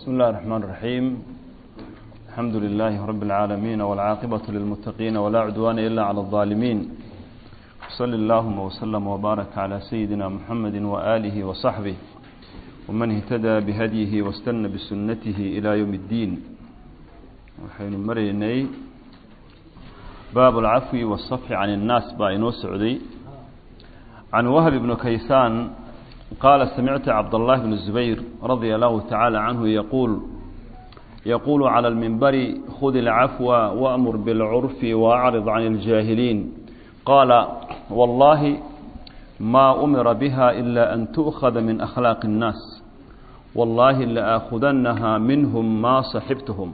بسم الله الرحمن الرحيم الحمد لله رب العالمين والعاقبة للمتقين ولا عدوان إلا على الظالمين صلى اللهم وسلم وبارك على سيدنا محمد وآله وصحبه ومن اهتدى بهديه واستنى بسنته إلى يوم الدين وحين مريني باب العفو والصفح عن الناس باينو سعودي عن وهب بن كيسان قال سمعت عبد الله بن الزبير رضي الله تعالى عنه يقول يقول على المنبر خذ العفو وأمر بالعرف وأعرض عن الجاهلين قال والله ما أمر بها إلا أن تؤخذ من أخلاق الناس والله لآخذنها منهم ما صحبتهم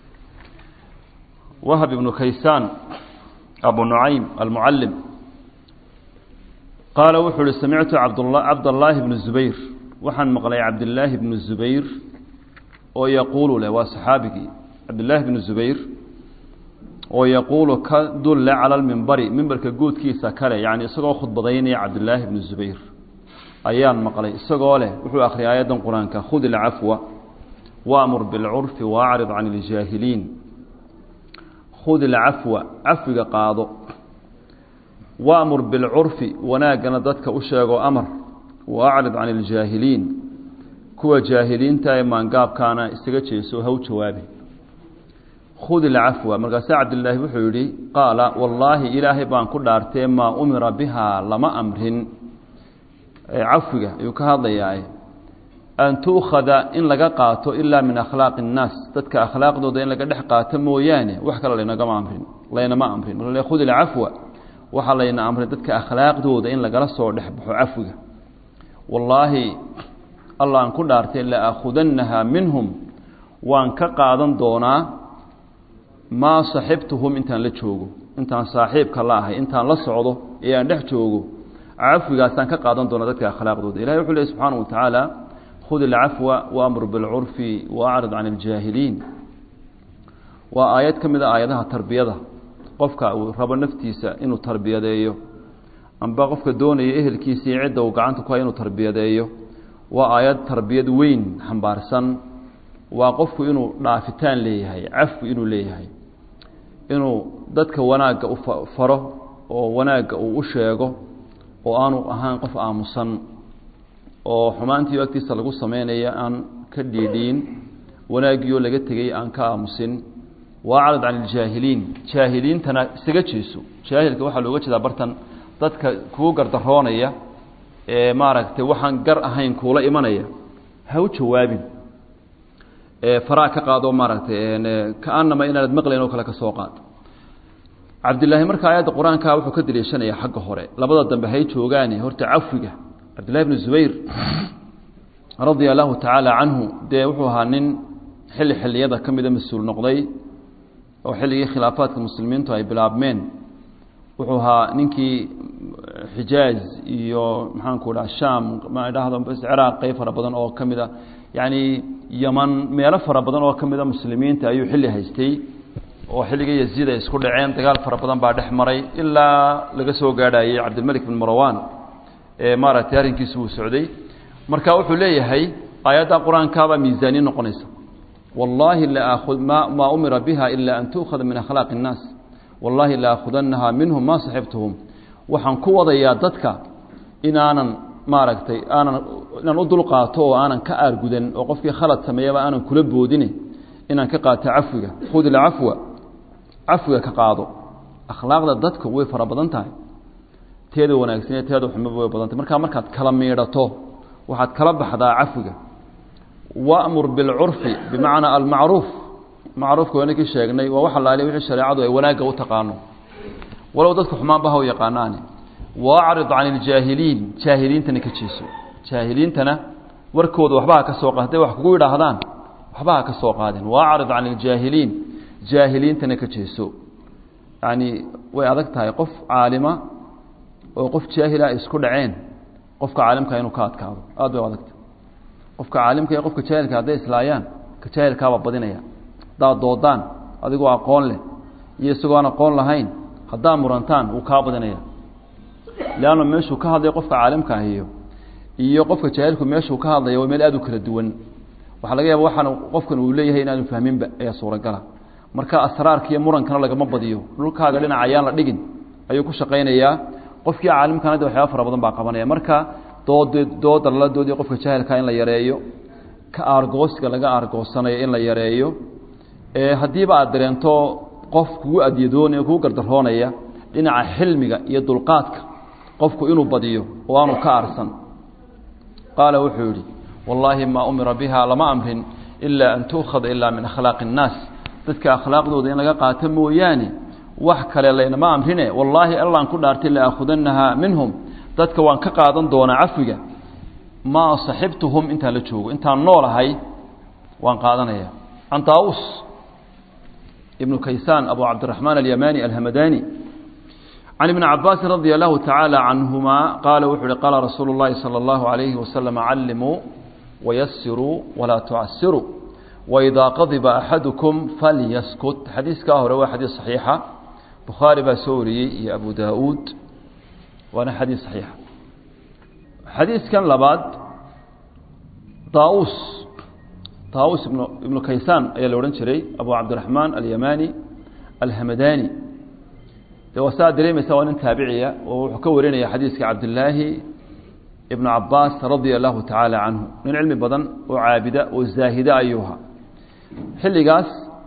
وهب بن كيسان أبو نعيم المعلم qaala wuxuu uhi samictu cabdallaahi bnu zubayr waxaan maqlay cabdillaahi bnu zubayr oo yaquulu leh waa saxaabigii cabdillaahi bnu zubayr oo yaquulu ka dulle cala lmimbari mimbarka guudkiisa kale yacni isagoo khudbadaynaya cabdillaahi bnu zubayr ayaan maqlay isagoo leh wuxuu akhriyay aayaddan qur-aanka khud ilcafwa waamur bilcurfi waacrid can iljaahiliin khud ilcafwa cafwiga qaado waamur bilcurfi wanaaggana dadka u sheego amar wa acrid can iljaahiliin kuwa jaahiliinta ee maangaabkaana isaga jeeso haw jawaabi khud ilcafwa markaase cabdilaahi wuxuu yidhi qaala wallaahi ilaahay baan ku dhaartee maa umira bihaa lama amrin cafwiga ayuu ka hadlayaa an tuukhada in laga qaato ilaa min akhlaaqi innaas dadka akhlaaqdooda in laga dhex qaato mooyaane wax kale laynagama amrin laynama amrin marka khud ilcafwa waxaa layna amray dadka akhlaaqdooda in lagala soo dhex baxo cafwiga wallaahi allah aan ku dhaartay la aakhudannaha minhum waan ka qaadan doonaa maa saxibtuhum intaan la joogo intaan saaxiibka la ahay intaan la socdo ee aan dhex joogo cafwigaasaan ka qaadan doonaa dadka akhlaaqdooda ilahi wuxuu lehy subxaana wa tacaala khud ilcafwa waamur bilcurfi waacrid can iljaahiliin waa aayad ka mid a aayadaha tarbiyada qofka uu rabo naftiisa inuu tarbiyadeeyo amba qofka doonaya ehelkiisa iyo cidda uu gacanta ku hay inuu tarbiyadeeyo waa aayad tarbiyad weyn xambaarsan waa qofku inuu dhaafitaan leeyahay cafwi inuu leeyahay inuu dadka wanaagga u faro oo wanaagga uu u sheego oo aanu ahaan qof aamusan oo xumaantiio agtiisa lagu sameynaya aan ka dhiidhiin wanaaggiioo laga tegay aan ka aamusin waacrad can iljaahiliin jaahiliintana isaga jeeso jaahilka waxaa looga jeedaa bartan dadka kuu gardaroonaya ee maaragtay waxaan gar ahayn kuula imanaya ha u jawaabin faraa ka qaado maaragtay kaanama inaanad maqlayn oo kale ka soo qaad cabdillaahi marka aayadda qur-aanka wuxuu ka daliishanaya xagga hore labada dambe hay joogaane horta cafwiga cabdillahi bnu zubayr radia allahu tacaala canhu dee wuxuu ahaa nin xilli xilliyada ka mida mas-uul noqday oo xilligii khilaafaadka muslimiintu ay bilaabmeen wuxuu ahaa ninkii xijaaz iyo maxaanku dhaha sham ma dhahdo ciraaq qeyb fara badan oo ka mida yacni yaman meelo fara badan oo ka mida muslimiinta ayuu xilli haystay oo xilligii yaziid ay isku dhaceen dagaal fara badan baa dhex maray ilaa laga soo gaadhayey cabdilmelik bin marwan ee maaragtay arrinkiisu uu socday marka wuxuu leeyahay aayadda qur-aankaabaa miisaaniye noqonaysa wallaahi maa umira biha ila an tuukhada min akhlaaqi اnnaas wallaahi laakhudannaha minhum maa saxibtuhum waxaan ku wadayaa dadka inaanan maaragtay aanan inaan u dulqaato oo aanan ka aargudan oo qofkii khalad sameeyaba aanan kula boodine inaan ka qaato cafwiga khud ilcafwa cafwiga ka qaado akhlaaqda dadka way fara badan tahay teeda wanaagsanee teeda xumaba way badantay markaa markaad kala miidhato waxaad kala baxdaa cafwiga wamur bilcurfi bimacnaa almacruuf macruufka waynakii sheegnay waa wax alaaliya wixii shareecadu ay wanaagga u taqaano walow dadka xumaanba ha u yaqaanaane waacrid can iljaahiliin jaahiliintana ka jeeso jaahiliintana warkooda waxba ha ka soo qaad haday wax kugu yidhaahdaan waxba ha ka soo qaadeen waacrid can iljaahiliin jaahiliintana ka jeeso yacni way adag tahay qof caalima oo qof jaahila ay isku dhaceen qofka caalimka inuu ka adkaado aad bay u adagtahay qofka caalimka iyo qofka jaahilka hadday islaayaan ka jaahilkaabaa badinaya haddaad doodaan adigoo aqoon leh iyo isagoo aan aqoon lahayn haddaad murantaan wuu kaa badinaya leanna meeshuu ka hadlaya qofka caalimka ahiyo iyo qofka jaahilku meeshuu ka hadlaya waa meel aada u kala duwan waxaa laga yaaba waxaan qofkan uu leeyahay inaanu fahminba ayaa suuragala marka asraarka iyo murankana lagama badiyo dhulkaaga dhinac ayaan la dhigin ayuu ku shaqaynayaa qofkii caalimkana de waxyaaba fara badan baa qabanaya marka dood dooda lala doodiyo qofka jaahilka in la yareeyo ka aargoosiga laga aargoosanayo in la yareeyo haddiiba aad dareento qof kugu adyadoonaya kugu gardaroonaya dhinaca xilmiga iyo dulqaadka qofku inuu badiyo oo aanu ka aarsan qaala wuxuu yidhi wallaahi maa umira biha lama amrin ilaa an tuukhada ilaa min akhlaaqi الnaas dadka akhlaaqdooda in laga qaato mooyaane wax kale laynama amrine wallaahi allaan ku dhaartay laaakhudanahaa minhum dadka waan ka qaadan doonaa cafiga maa saxibtuhum intaan la joogo intaan noolahay waan qaadanaya can taawus ibnu kaysaan abu cabdiraxmaan alyamani alhamadani can ibni cabaasin radia allahu tacaala canhumaa qaala wuxuu uhi qaala rasuulu llahi salى allahu alayhi wasalam callimuu wayasiruu walaa tucasiruu waidaa qadiba axadukum falyaskut xadiiskaa hore waa xadiis saxiixa bukhaari baa soo wariyey iyo abu daauud waana xadiis saxiixa xadiiskan labaad daus daus ibnu ibnu kaysaan ayaa la odhan jiray abu cabdiraxmaan alyamani alhamadani de waa saa dareemaysa waa nin taabiciya oo wuxuu ka warinaya xadiiska cabdilaahi ibnu cabaas radia allahu tacaala canhu nin cilmi badan oo caabida oo zaahida ayuuha xilligaas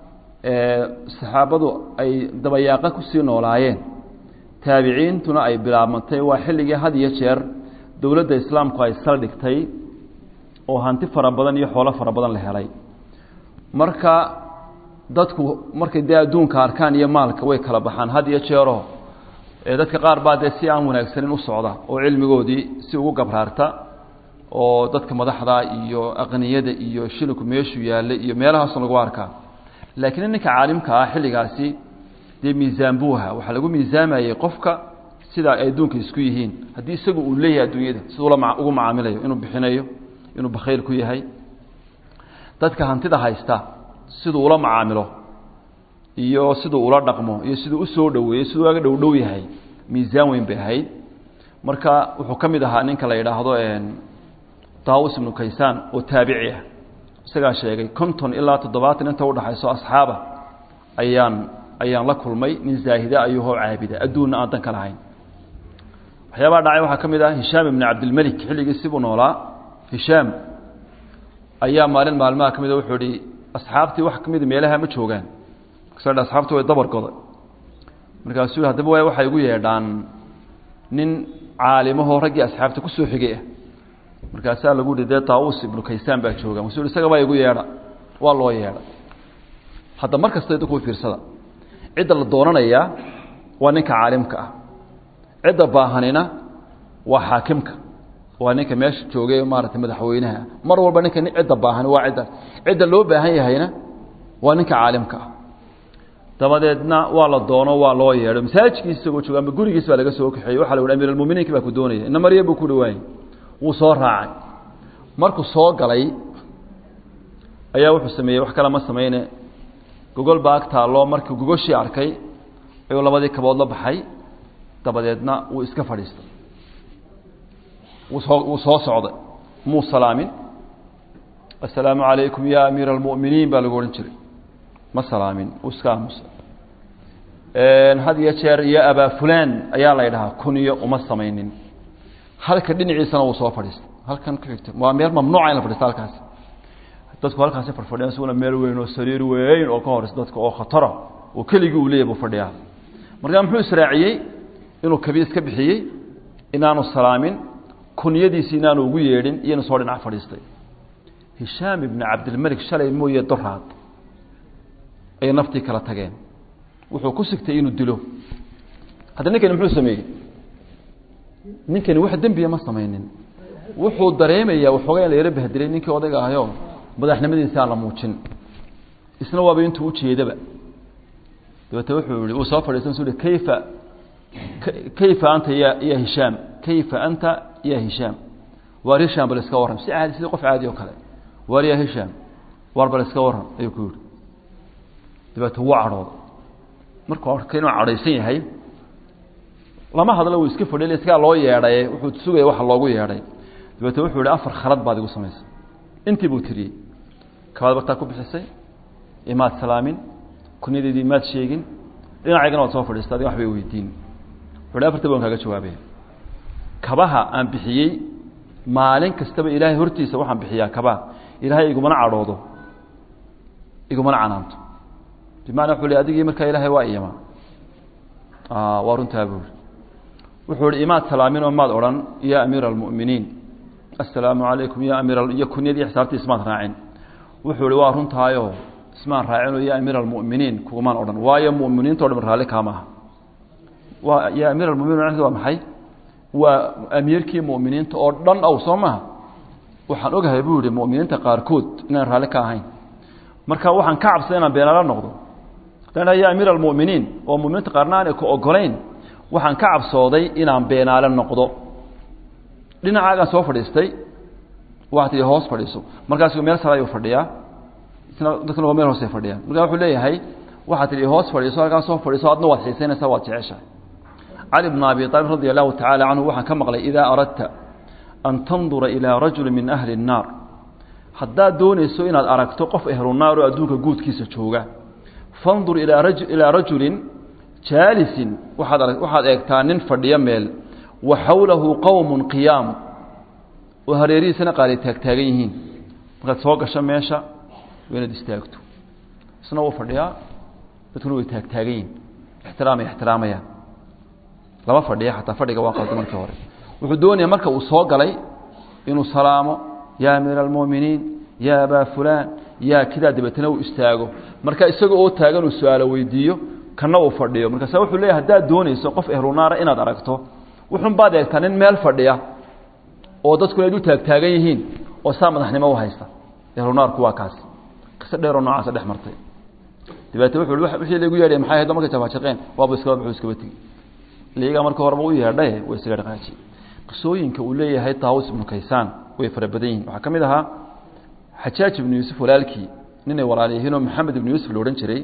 saxaabadu ay dabayaaqa kusii noolaayeen taabiciintuna ay bilaabmantay waa xilligii had iyo jeer dowladda islaamku ay saldhigtay oo hanti fara badan iyo xoolo fara badan la helay marka dadku markay dee adduunka arkaan iyo maalka way kala baxaan had iyo jeero dadka qaar baa dee si aan wanaagsanin u socda oo cilmigoodii si ugu gabraarta oo dadka madaxda iyo aqniyada iyo shilinku meeshuu yaallay iyo meelahaasoo lagu arkaa laakiin ninka caalimka ah xilligaasi dee miisaan buu ahaa waxaa lagu miisaamayey qofka sidaa ay adduunka isku yihiin haddii isagu uu leeyahay adduunyada siduu la ugu macaamilayo inuu bixinayo inuu bakhayl ku yahay dadka hantida haysta siduu ula macaamilo iyo siduu ula dhaqmo iyo siduu usoo dhoweeyo siduu aga dhow dhow yahay miisaan weyn bay ahayd marka wuxuu ka mid ahaa ninka la yidhaahdo daawus ibnu kaysaan oo taabici ah isagaa sheegay konton ilaa toddobaatan inta udhaxayso asxaaba ayaan ayaan la kulmay nin zaahida ayuhoo caabida adduunna aan dan ka lahayn waxyaabaha dhacay waxaa ka mid ah hishaam ibni cabdilmelik xilligiisi buu noolaa hishaam ayaa maalin maalmaha ka mida wuxuu ihi asxaabtii wax ka mida meelaha ma joogaan markaas asxaabtii way dabar goday markaasuu haddaba waay waxay igu yeedhaan nin caalimahoo raggii asxaabta kusoo xigay ah markaasaa lagu yihi dee taawus ibnu kaysaan baa jooga masuu isaga baa igu yeedha waa loo yeedha hadda mar kasta idinku fiirsada cidda la doonanayaa waa ninka caalimka ah cidda baahanina waa xaakimka waa ninka meesha joogay maarata madaxweynaha mar walba ninka cidda baahani waa cidda cidda loo baahan yahayna waa ninka caalimka ah dabadeedna waa la doono waa loo yeedho masaajidkiisa isagoo jooga ama gurigiis baa laga soo kaxeeyey waxa la yidhi amiir almuminiinka baa ku doonaya ina marya buu ku dhawaayey wuu soo raacay markuu soo galay ayaa wuxuu sameeyey wax kale ma sameyne gogol baa ag taalloo markuu gogoshii arkay ayuu labadii kabood la baxay dabadeedna wuu iska fadhiistay wusoo wuu soo socday muu salaamin assalaamu calaykum ya amiira almu'miniin baa lagu odhan jiray ma salaamin wuu iska aamusa had iyo jeer iyo abaa fulaan ayaa la ydhahaa kuniyo uma samaynin halka dhinaciisana wuu soo fadhiistay halkan ku xigta waa meel mamnuuca in la fadhiista halkaasi dadku halkaasi fadhfadhiyan isaguna meel weyn oo sariir weyn oo ka horeysa dadka oo khatara oo keligii uu leeyahy buu fadhiyaa markaa muxuu israaciyey inuu kabiis ka bixiyey inaanu salaamin kunyadiisi inaanu ugu yeedhin iyo inu soo dhinac fadhiistay hishaam ibni cabdilmelik shalay mooye doraad ayay naftii kala tageen wuxuu ku sigtay inuu dilo hadda ninkani muxuu sameeyey ninkani wax dembiya ma samaynin wuxuu dareemayaa waxoogaa in la yaro bahdilay ninkii odayga ahayoo madaxnimadiisa aan la muujin isna waaba intuu ujeedaba dabeete wuxuu yihi uu soo fadhiisan su kayfa kayfa anta ya ya hishaam kayfa anta ya hishaam waar hishaam bal iska warram si caadi sidii qof caadi oo kale waar ya hishaam waar bal iska warram ayuu ku yihi dabeete wuu cadhooday markuu arkay inuu cadhaysan yahay lama hadlo wuu iska fadhiy iskaa loo yeedhay wuxuu sugaya waxa loogu yeedhay dabeete wuxuu yihi afar khalad baad igu samaysay intii buu tiriyey kabaad bartaa ku bixisay imaad salaamin kunyadeedii maad sheegin dhinacaygana waad soo fadhiista adiga waxbay weydiin wuxuuhi afarta baan kaaga jawaabaya kabaha aan bixiyey maalin kastaba ilaahay hortiisa waxaan bixiyaa kabaha ilaahay igumana cadhoodo igumana canaanto bimacna wuxuu li adigii markaa ilaahay waa iyama waa runtaa buuri wuxuu ihi imaad salaamin oo maad odhan ya amiira almu'miniin assalaamu calaykum ya amiir iyo kunyadii xisaabtii ismaad raacin wuxuu ihi waa runtaayo ismaan raacinoo ya amiira almu'miniin kugumaan odhan waayo mu'miniinto dhan raalli kaama aha waa ya amiir almuminiin waa maxay waa amiirkii mu'miniinta oo dhan ow soo maha waxaan ogahay buu yihi mu'miniinta qaarkood inaan raalli ka ahayn marka waxaan ka cabsaday inaan beenaala noqdo haddaan ya amiir almu'miniin oo muminiinta qaarna aanay ku ogolayn waxaan ka cabsooday inaan beenaale noqdo dhinacaagaan soo fadhiistay waxaa tii hoos fadhiiso markaas meel sare ayuu fadhiyaa isna dadkana meel hoose fadhiyaa markaa wuxuu leeyahay waxaa tihi hoos fadhiiso halkaas soo fadhiiso adna waad xiisaynaysaa waad jeceshahay cali bn abi aalib radi allahu tacaala canhu waxaan ka maqlay idaa aradta an tandura ilaa rajuli min ahli الnaar haddaad doonayso inaad aragto qof ehlunaar oo adduunka guudkiisa jooga fandur ilaa rajulin jaalisin waaad waxaad eegtaa nin fadhiyo meel wa xawlahu qowm qiyaam oo hareerihiisana qaali taagtaagan yihiin markaad soo gasho meesha waa inaad istaagto isna wuu fadhiyaa dadkuna way taagtaagan yihin ixtiraamay ixtiraamayaan lama fadhiya xataa fadhiga waa qalda markii hore wuxuu doonaya marka uu soo galay inuu salaamo ya amiira almu'miniin ya abaa fulaan ya kidaa dabeetana uu istaago marka isaga oo taagan uu su-aalo weydiiyo kana uu fadhiyo markaasa wuxuu leeyahy haddaad doonayso qof ehlunaara inaad aragto wuxun baad eegtaa nin meel fadhiya oo dadkuna ay u taagtaagan yihiin oo saa madaxnimo u haysta ehlunaarku waa kaas qiso dheeroo noocaasa dhex martay dabeete wuxuu wixii lagu yeedhay maxay ahayd markay jafaajaqeen waaba iskaba wuxuu iskaba tegi liigaa marka horeba u yeedhaye way isaga dhaqaajiye qisooyinka uu leeyahay taawus ibnu kaysaan way fara badan yihin waxaa ka mid ahaa xajaaj ibnu yuusuf walaalkii ninay walaal yihiinoo maxamed ibnu yuusuf la odhan jiray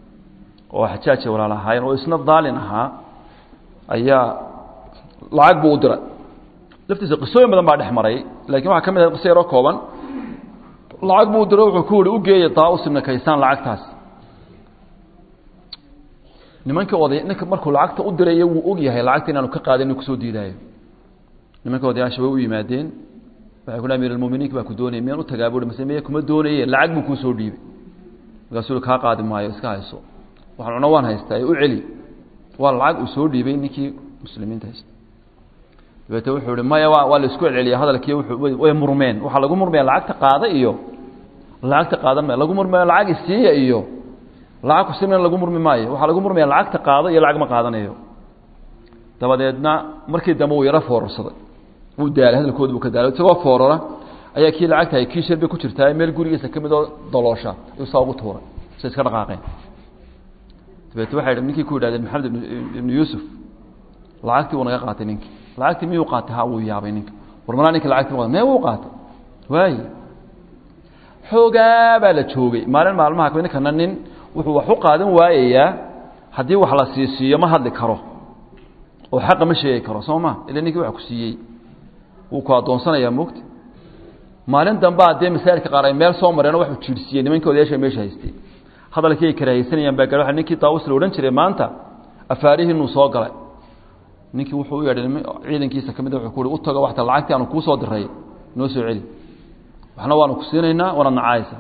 oo xajaaj ay walaal ahaayeen oo isna daalin ahaa ayaa lacag buu u diray laftiisa qisooyin badan baa dhex maray lakin waxaa ka mid ahay qiso yaroo kooban lacag buu u diray wuxuu ku yihi u geeya taawus ibnu kaysaan lacagtaas nimankii oday ninka markuu lacagta u dirayo wuu og yahay lacagta inaanu ka qaadin inuu kusoo diidaayo nimanka odayaasha way u yimaadeen waxay ku amir almuminiinka baa ku doonaya miyaan u tagaa bui mase miya kuma doonaye lacag buu kuusoo dhiibay markaasuu kaa qaadi maayo iska hayso waxaan cuno waan haystaa ee u celi waa lacag uu soo dhiibay ninkii muslimiinta haysta dabeete wuxuu ihi maya waa waa la isku celceliya hadalkii way murmeen waxaa lagu murmaya lacagta qaada iyo lacagta qaadan ma lagu murmaya lacag isiiya iyo lacag kusimna lagu murmi maayo waxaa lagu murmaya lacagta qaado iyo lacag ma qaadanayo dabadeedna markii dambe uu yaro foorarsaday wuu daalay hadalkooda buu ka daalay isagoo foorara ayaa kii lacagta hay kii sharbay ku jirtaa meel gurigiisa ka mid oo daloosha ayuu saa ugu tuuray say iska dhaqaaqeen dabeete waxay ninkii ku yidhahdeen maxamed ibnu yuusuf lacagtii wuu naga qaatay ninkii lacagtii miyuu qaatay ha wuu yaabay ninka war malaa ninka lacagtii ma mee wuu qaatay waaye xoogaa baa la joogay maalin maalmaha kamid ninkana nin wuxuu wax u qaadan waayayaa haddii wax la siisiiyo ma hadli karo oo xaqa ma sheegi karo soo ma ila ninkii wax ku siiyey wuu ku addoonsanayaa mogta maalin dambaa dee masaajidka qaar ay meel soo mareen oo waxuu jiirsiiyey nimankii odayaasha meesha haystay hadalkii ay karaahaysanayaan baa gaar ninkii taawus la odhan jiray maanta afaarihii inuu soo galay ninkii wuxuu u yeedhay ciidankiisa ka mid wuxuu ku uhi u tago waxta lacagtii aanu kuu soo diray noo soo celi waxna waanu ku siinaynaa waana nacaaysa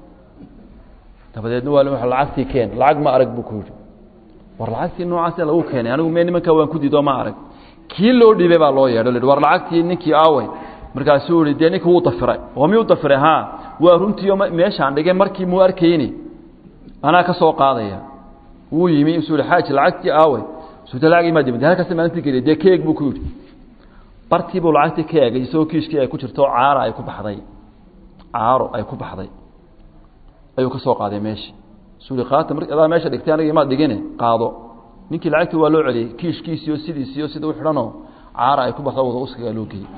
dabadeedna waa lacagtii keen lacag ma arag buu ku yidhi war lacagtii noocaas lagu keenay anigu me nimankaa waan ku diido ma arag kii loo dhiibay baa loo yeedho war lacagtii ninkii aawey markaasuu yihi dee ninka wuu dafiray oo miyuu dafiray ha waa runtiio meeshaan dhigay markii muu arkayni anaa ka soo qaadaya wuu yimi isuu yihi xaaji lacagtii aawey suuta lacagii maa dimid halkaas maalintii geliya dee keeg buu ku yidhi bartiibuu lacagtii ka eegay isagoo kiishkii ay ku jirto caara ay ku baxday caaro ay ku baxday ayuu ka soo qaaday meeshii suu yihi qaata mar adaa meesha dhigtay aniga imaad dhigine qaado ninkii lacagtii waa loo celiyey kiishkiisiyo sidiisiyo sida u xidhanoo caara ay ku baxdo wada uskagaa loo geeyey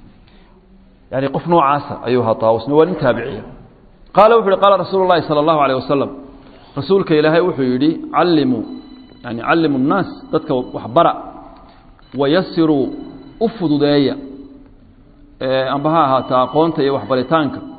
yani qof noocaasa ayuu ahaa taawusna waa nin taabiciya qaala wuxu uhi qaala rasuulu llahi sala allahu alayh wasalam rasuulka ilaahay wuxuu yidhi callimuu yani callimu nnaas dadka waxbara wayasiruu u fududeeya amba ha ahaata aqoonta iyo waxbaritaanka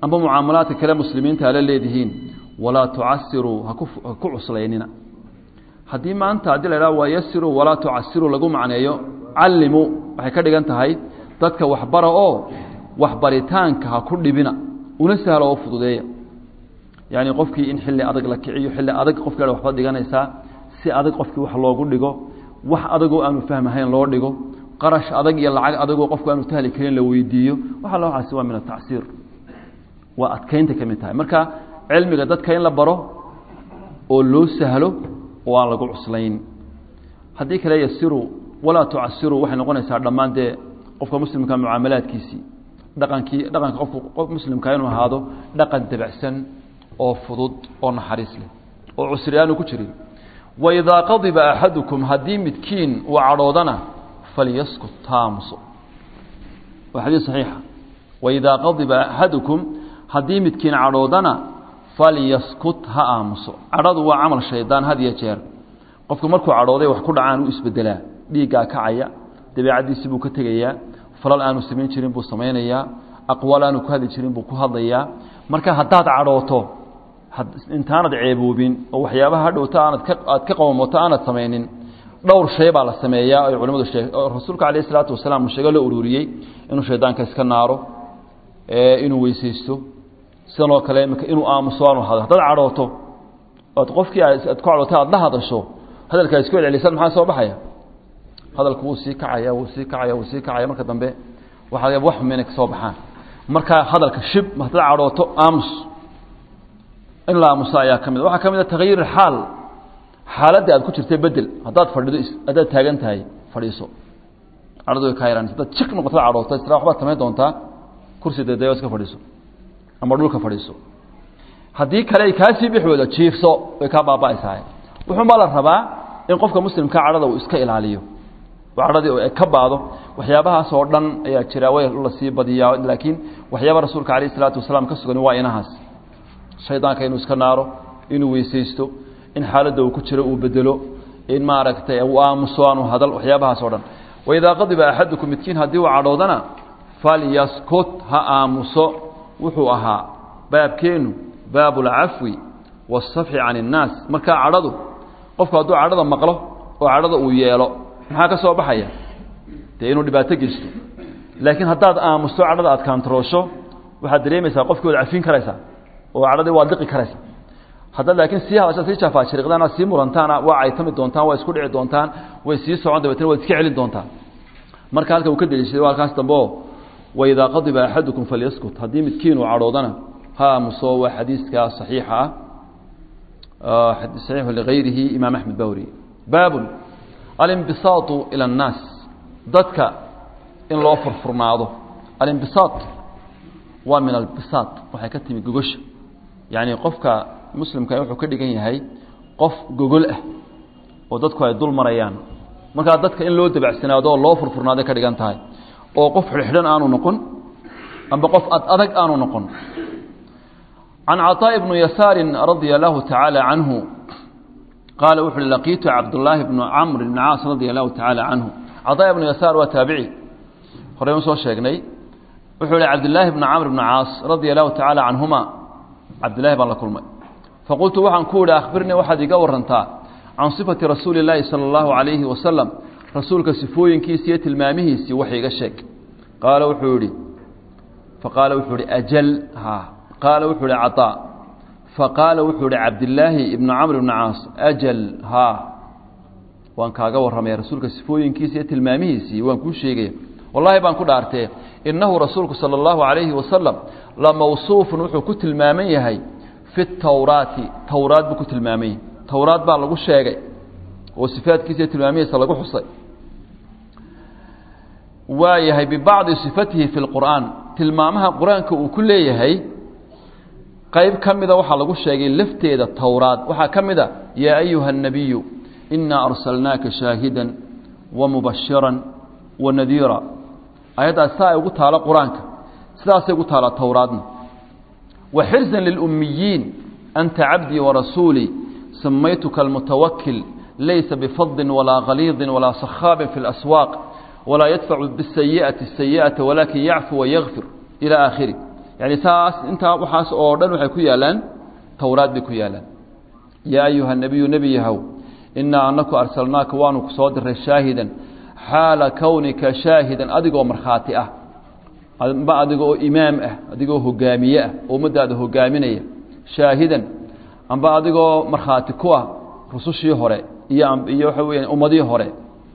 amba mucaamalaadka kale muslimiinta ala leedihiin walaa tucasiruu haku ha ku cuslaynina haddii maanta haddii la idhaha waa yasiruu walaa tucasiruu lagu macneeyo callimu waxay ka dhigan tahay dadka waxbara oo waxbaritaanka ha ku dhibina una sahlo oo fududeeya yacni qofkii in xilli adag la kiciyo xilli adag qofka waxba dhiganaysaa si adag qofkii wax loogu dhigo wax adagoo aanu fahmahayn loo dhigo qarash adag iyo lacag adagoo qofku aanu tahli karin la weydiiyo waxa loocaasi waa min atacsiir waa adkaynta ka mid tahay marka cilmiga dadka in la baro oo loo sahlo oo aan lagu cuslayn haddii kale yasiru walaa tucasiru waxay noqonaysaa dhammaan dee qofka muslimka mucaamalaadkiisii dhaqankii dhaqanka qofku qof muslimka inuu ahaado dhaqan dabacsan oo fudud oo naxariis leh oo cusri aanu ku jirin waidaa qadiba axadukum haddii midkiin uu cadhoodana falyaskut taamuso waa xadiis saxiixa waidaa qadiba axadukum haddii midkiin cadhoodana falyaskut ha aamuso cadhadu waa camal shaydaan had iyo jeer qofku markuu cadhooday wax ku dhacaan u isbedelaa dhiiggaa kacaya dabeecaddiisii buu ka tegayaa falal aanu samayn jirin buu samaynayaa aqwaal aanu ku hadli jirin buu ku hadlayaa marka haddaad cadhooto intaanad ceeboobin oo waxyaabaha hadhowta aanad ka aad ka qowmoto aanad samaynin dhowr shay baa la sameeyaa ay culimadu sheeg oo rasuulka calayh isalaatu wasalaam uu sheego la ururiyey inuu shaydaanka iska naaro inuu weysaysto sidan oo kale imika inuu aamuso aanu hado haddaad cadhooto oad qofkii aad ku cadhootay aad la hadasho hadalkaa isku celcelisaan maxaa soo baxaya hadalku wuu sii kacaya wuu sii kacaya wuu sii kacaya marka dambe waxaa wax xum inay kasoo baxaan marka hadalka shib haddaad cadhooto aamus in la aamuso ayaa ka mid waxaa ka mid a takyiir xaal xaaladda aad ku jirtay bedel haddaad fadhido haddaad taagan tahay fadhiiso cadhadu way kaa yaraan haddaad jik noqoto cadhooto isra waxbaad samayn doontaa kursi deedayo iska fadhiiso ama dhulka fadhiiso haddii kale ay kaasii bixi weydo jiifso way kaa baaba'aysaa wuxuunbaa la rabaa in qofka muslimka cadhada uu iska ilaaliyo oo cadhadii ay ka baado waxyaabahaas oo dhan ayaa jira way lasii badiyaa laakiin waxyaaba rasuulka calayh isalaatu wasalaam ka sugan waa inahaas shaydaanka inuu iska naaro inuu weysaysto in xaaladda uu ku jiro uu bedelo in maaragtay uu aamuso aanu hadal waxyaabahaas oo dhan waidaa qadiba axadukum midkiin haddii uu cadhoodana falyaskut ha aamuso wuxuu ahaa baabkeennu baabu alcafwi waasafxi can innaas markaa cadhadu qofku hadduu cadhada maqlo oo cadhada uu yeelo maxaa ka soo baxaya dee inuu dhibaato geysto laakiin haddaad aamusto cadhada aad kaantaroosho waxaad dareemaysaa qofkii waad cafin karaysaa oo cadhadii waad liqi karaysaa haddaad laakiin sii hadashaad sii jaafaajiriqdaan aad sii murantaana waa caytami doontaan waa isku dhici doontaan way sii socon dabeetna waad iska celin doontaan marka halka uu ka deliishaday waa halkaas dambe oo waidaa qadiba axadukum falyaskut haddii midkiin uu cadhoodana ha aamuso waa xadiiska saxiixa ah saxiixu ligayrihi imaam axmed bawri baabun alimbisaatu ila annaas dadka in loo furfurnaado alimbisaat waa min albisaat waxay ka timi gogosha yacni qofka muslimka wuxuu ka dhigan yahay qof gogol ah oo dadku ay dul marayaan markaa dadka in loo dabacsanaado oo loo furfurnaaday ka dhigan tahay oo qof xidhxidhan aanu noqon amba qof ad adag aanu noqon can caطaaء bni yasaari radia allahu tacaala canhu qaala wuxu uhi laqiitu cabdullaahi bnu camr bni caas radia allahu tacaala canhu caطaa ibnu yasaar waa taabici horey usoo sheegnay wuxuu ihi cabdillaahi bni camr bni caas radia allahu tacaala canhuma cabdillahi baan la kulmay faqultu waxaan ku idhi akhbirnii waxaad iga warantaa can sifati rasuuli اllaahi salى اllahu عalayhi wasalam rasuulka sifooyinkiisi iyo tilmaamihiisii wax iga sheeg qaala wuxuu yihi faqaala wuxuu ihi ajal ha qaala wuxuu ihi caطaa faqaala wuxuu ihi cabdillaahi ibnu camr ibni caas ajal ha waan kaaga warramaya rasuulka sifooyinkiisi iyo tilmaamihiisii waan kuu sheegaya wallahi baan ku dhaartee innahu rasuulku salى اllahu عalayhi wasalam la mawsuufun wuxuu ku tilmaaman yahay fi tawraati towraad buu ku tilmaaman yahay towraad baa lagu sheegay oo sifaadkiisa iyo tilmaamihiisa lagu xusay waa yahay bibacdi sifatihi fi lqur'aan tilmaamaha qur-aanka uu ku leeyahay qayb ka mida waxaa lagu sheegay lafteeda towraad waxaa ka mid a yaa ayuha الnabiyu inaa arsalnaaka shaahidan wamubashiran wanadiira ayaddaas saa ay ugu taalo qur-aanka sidaasay ugu taala towraadna waxirزa lilأmiyiin anta cabdii warasuulii samaytuka almutawakil laysa bifadin walaa khaliidin walaa sakhaabin fi اlaswaaq walaa yadfacu bisayi'ati sayi'ata walaakin yacfu wayakfir ilى aakhiri yani saas intaa waxaas oo dhan waxay ku yaalaan towraad bay ku yaalaan yaa ayuha nebiyu nebi yahow inaa anaku arsalnaaka waanu ku soo diray shaahidan xaala kownika shaahidan adigoo markhaati ah amba adiga oo imaam ah adigoo hogaamiye ah oo ummadaada hogaaminaya shaahidan amba adigoo markhaati ku ah rusushii hore iyo iyo waxa weya ummadii hore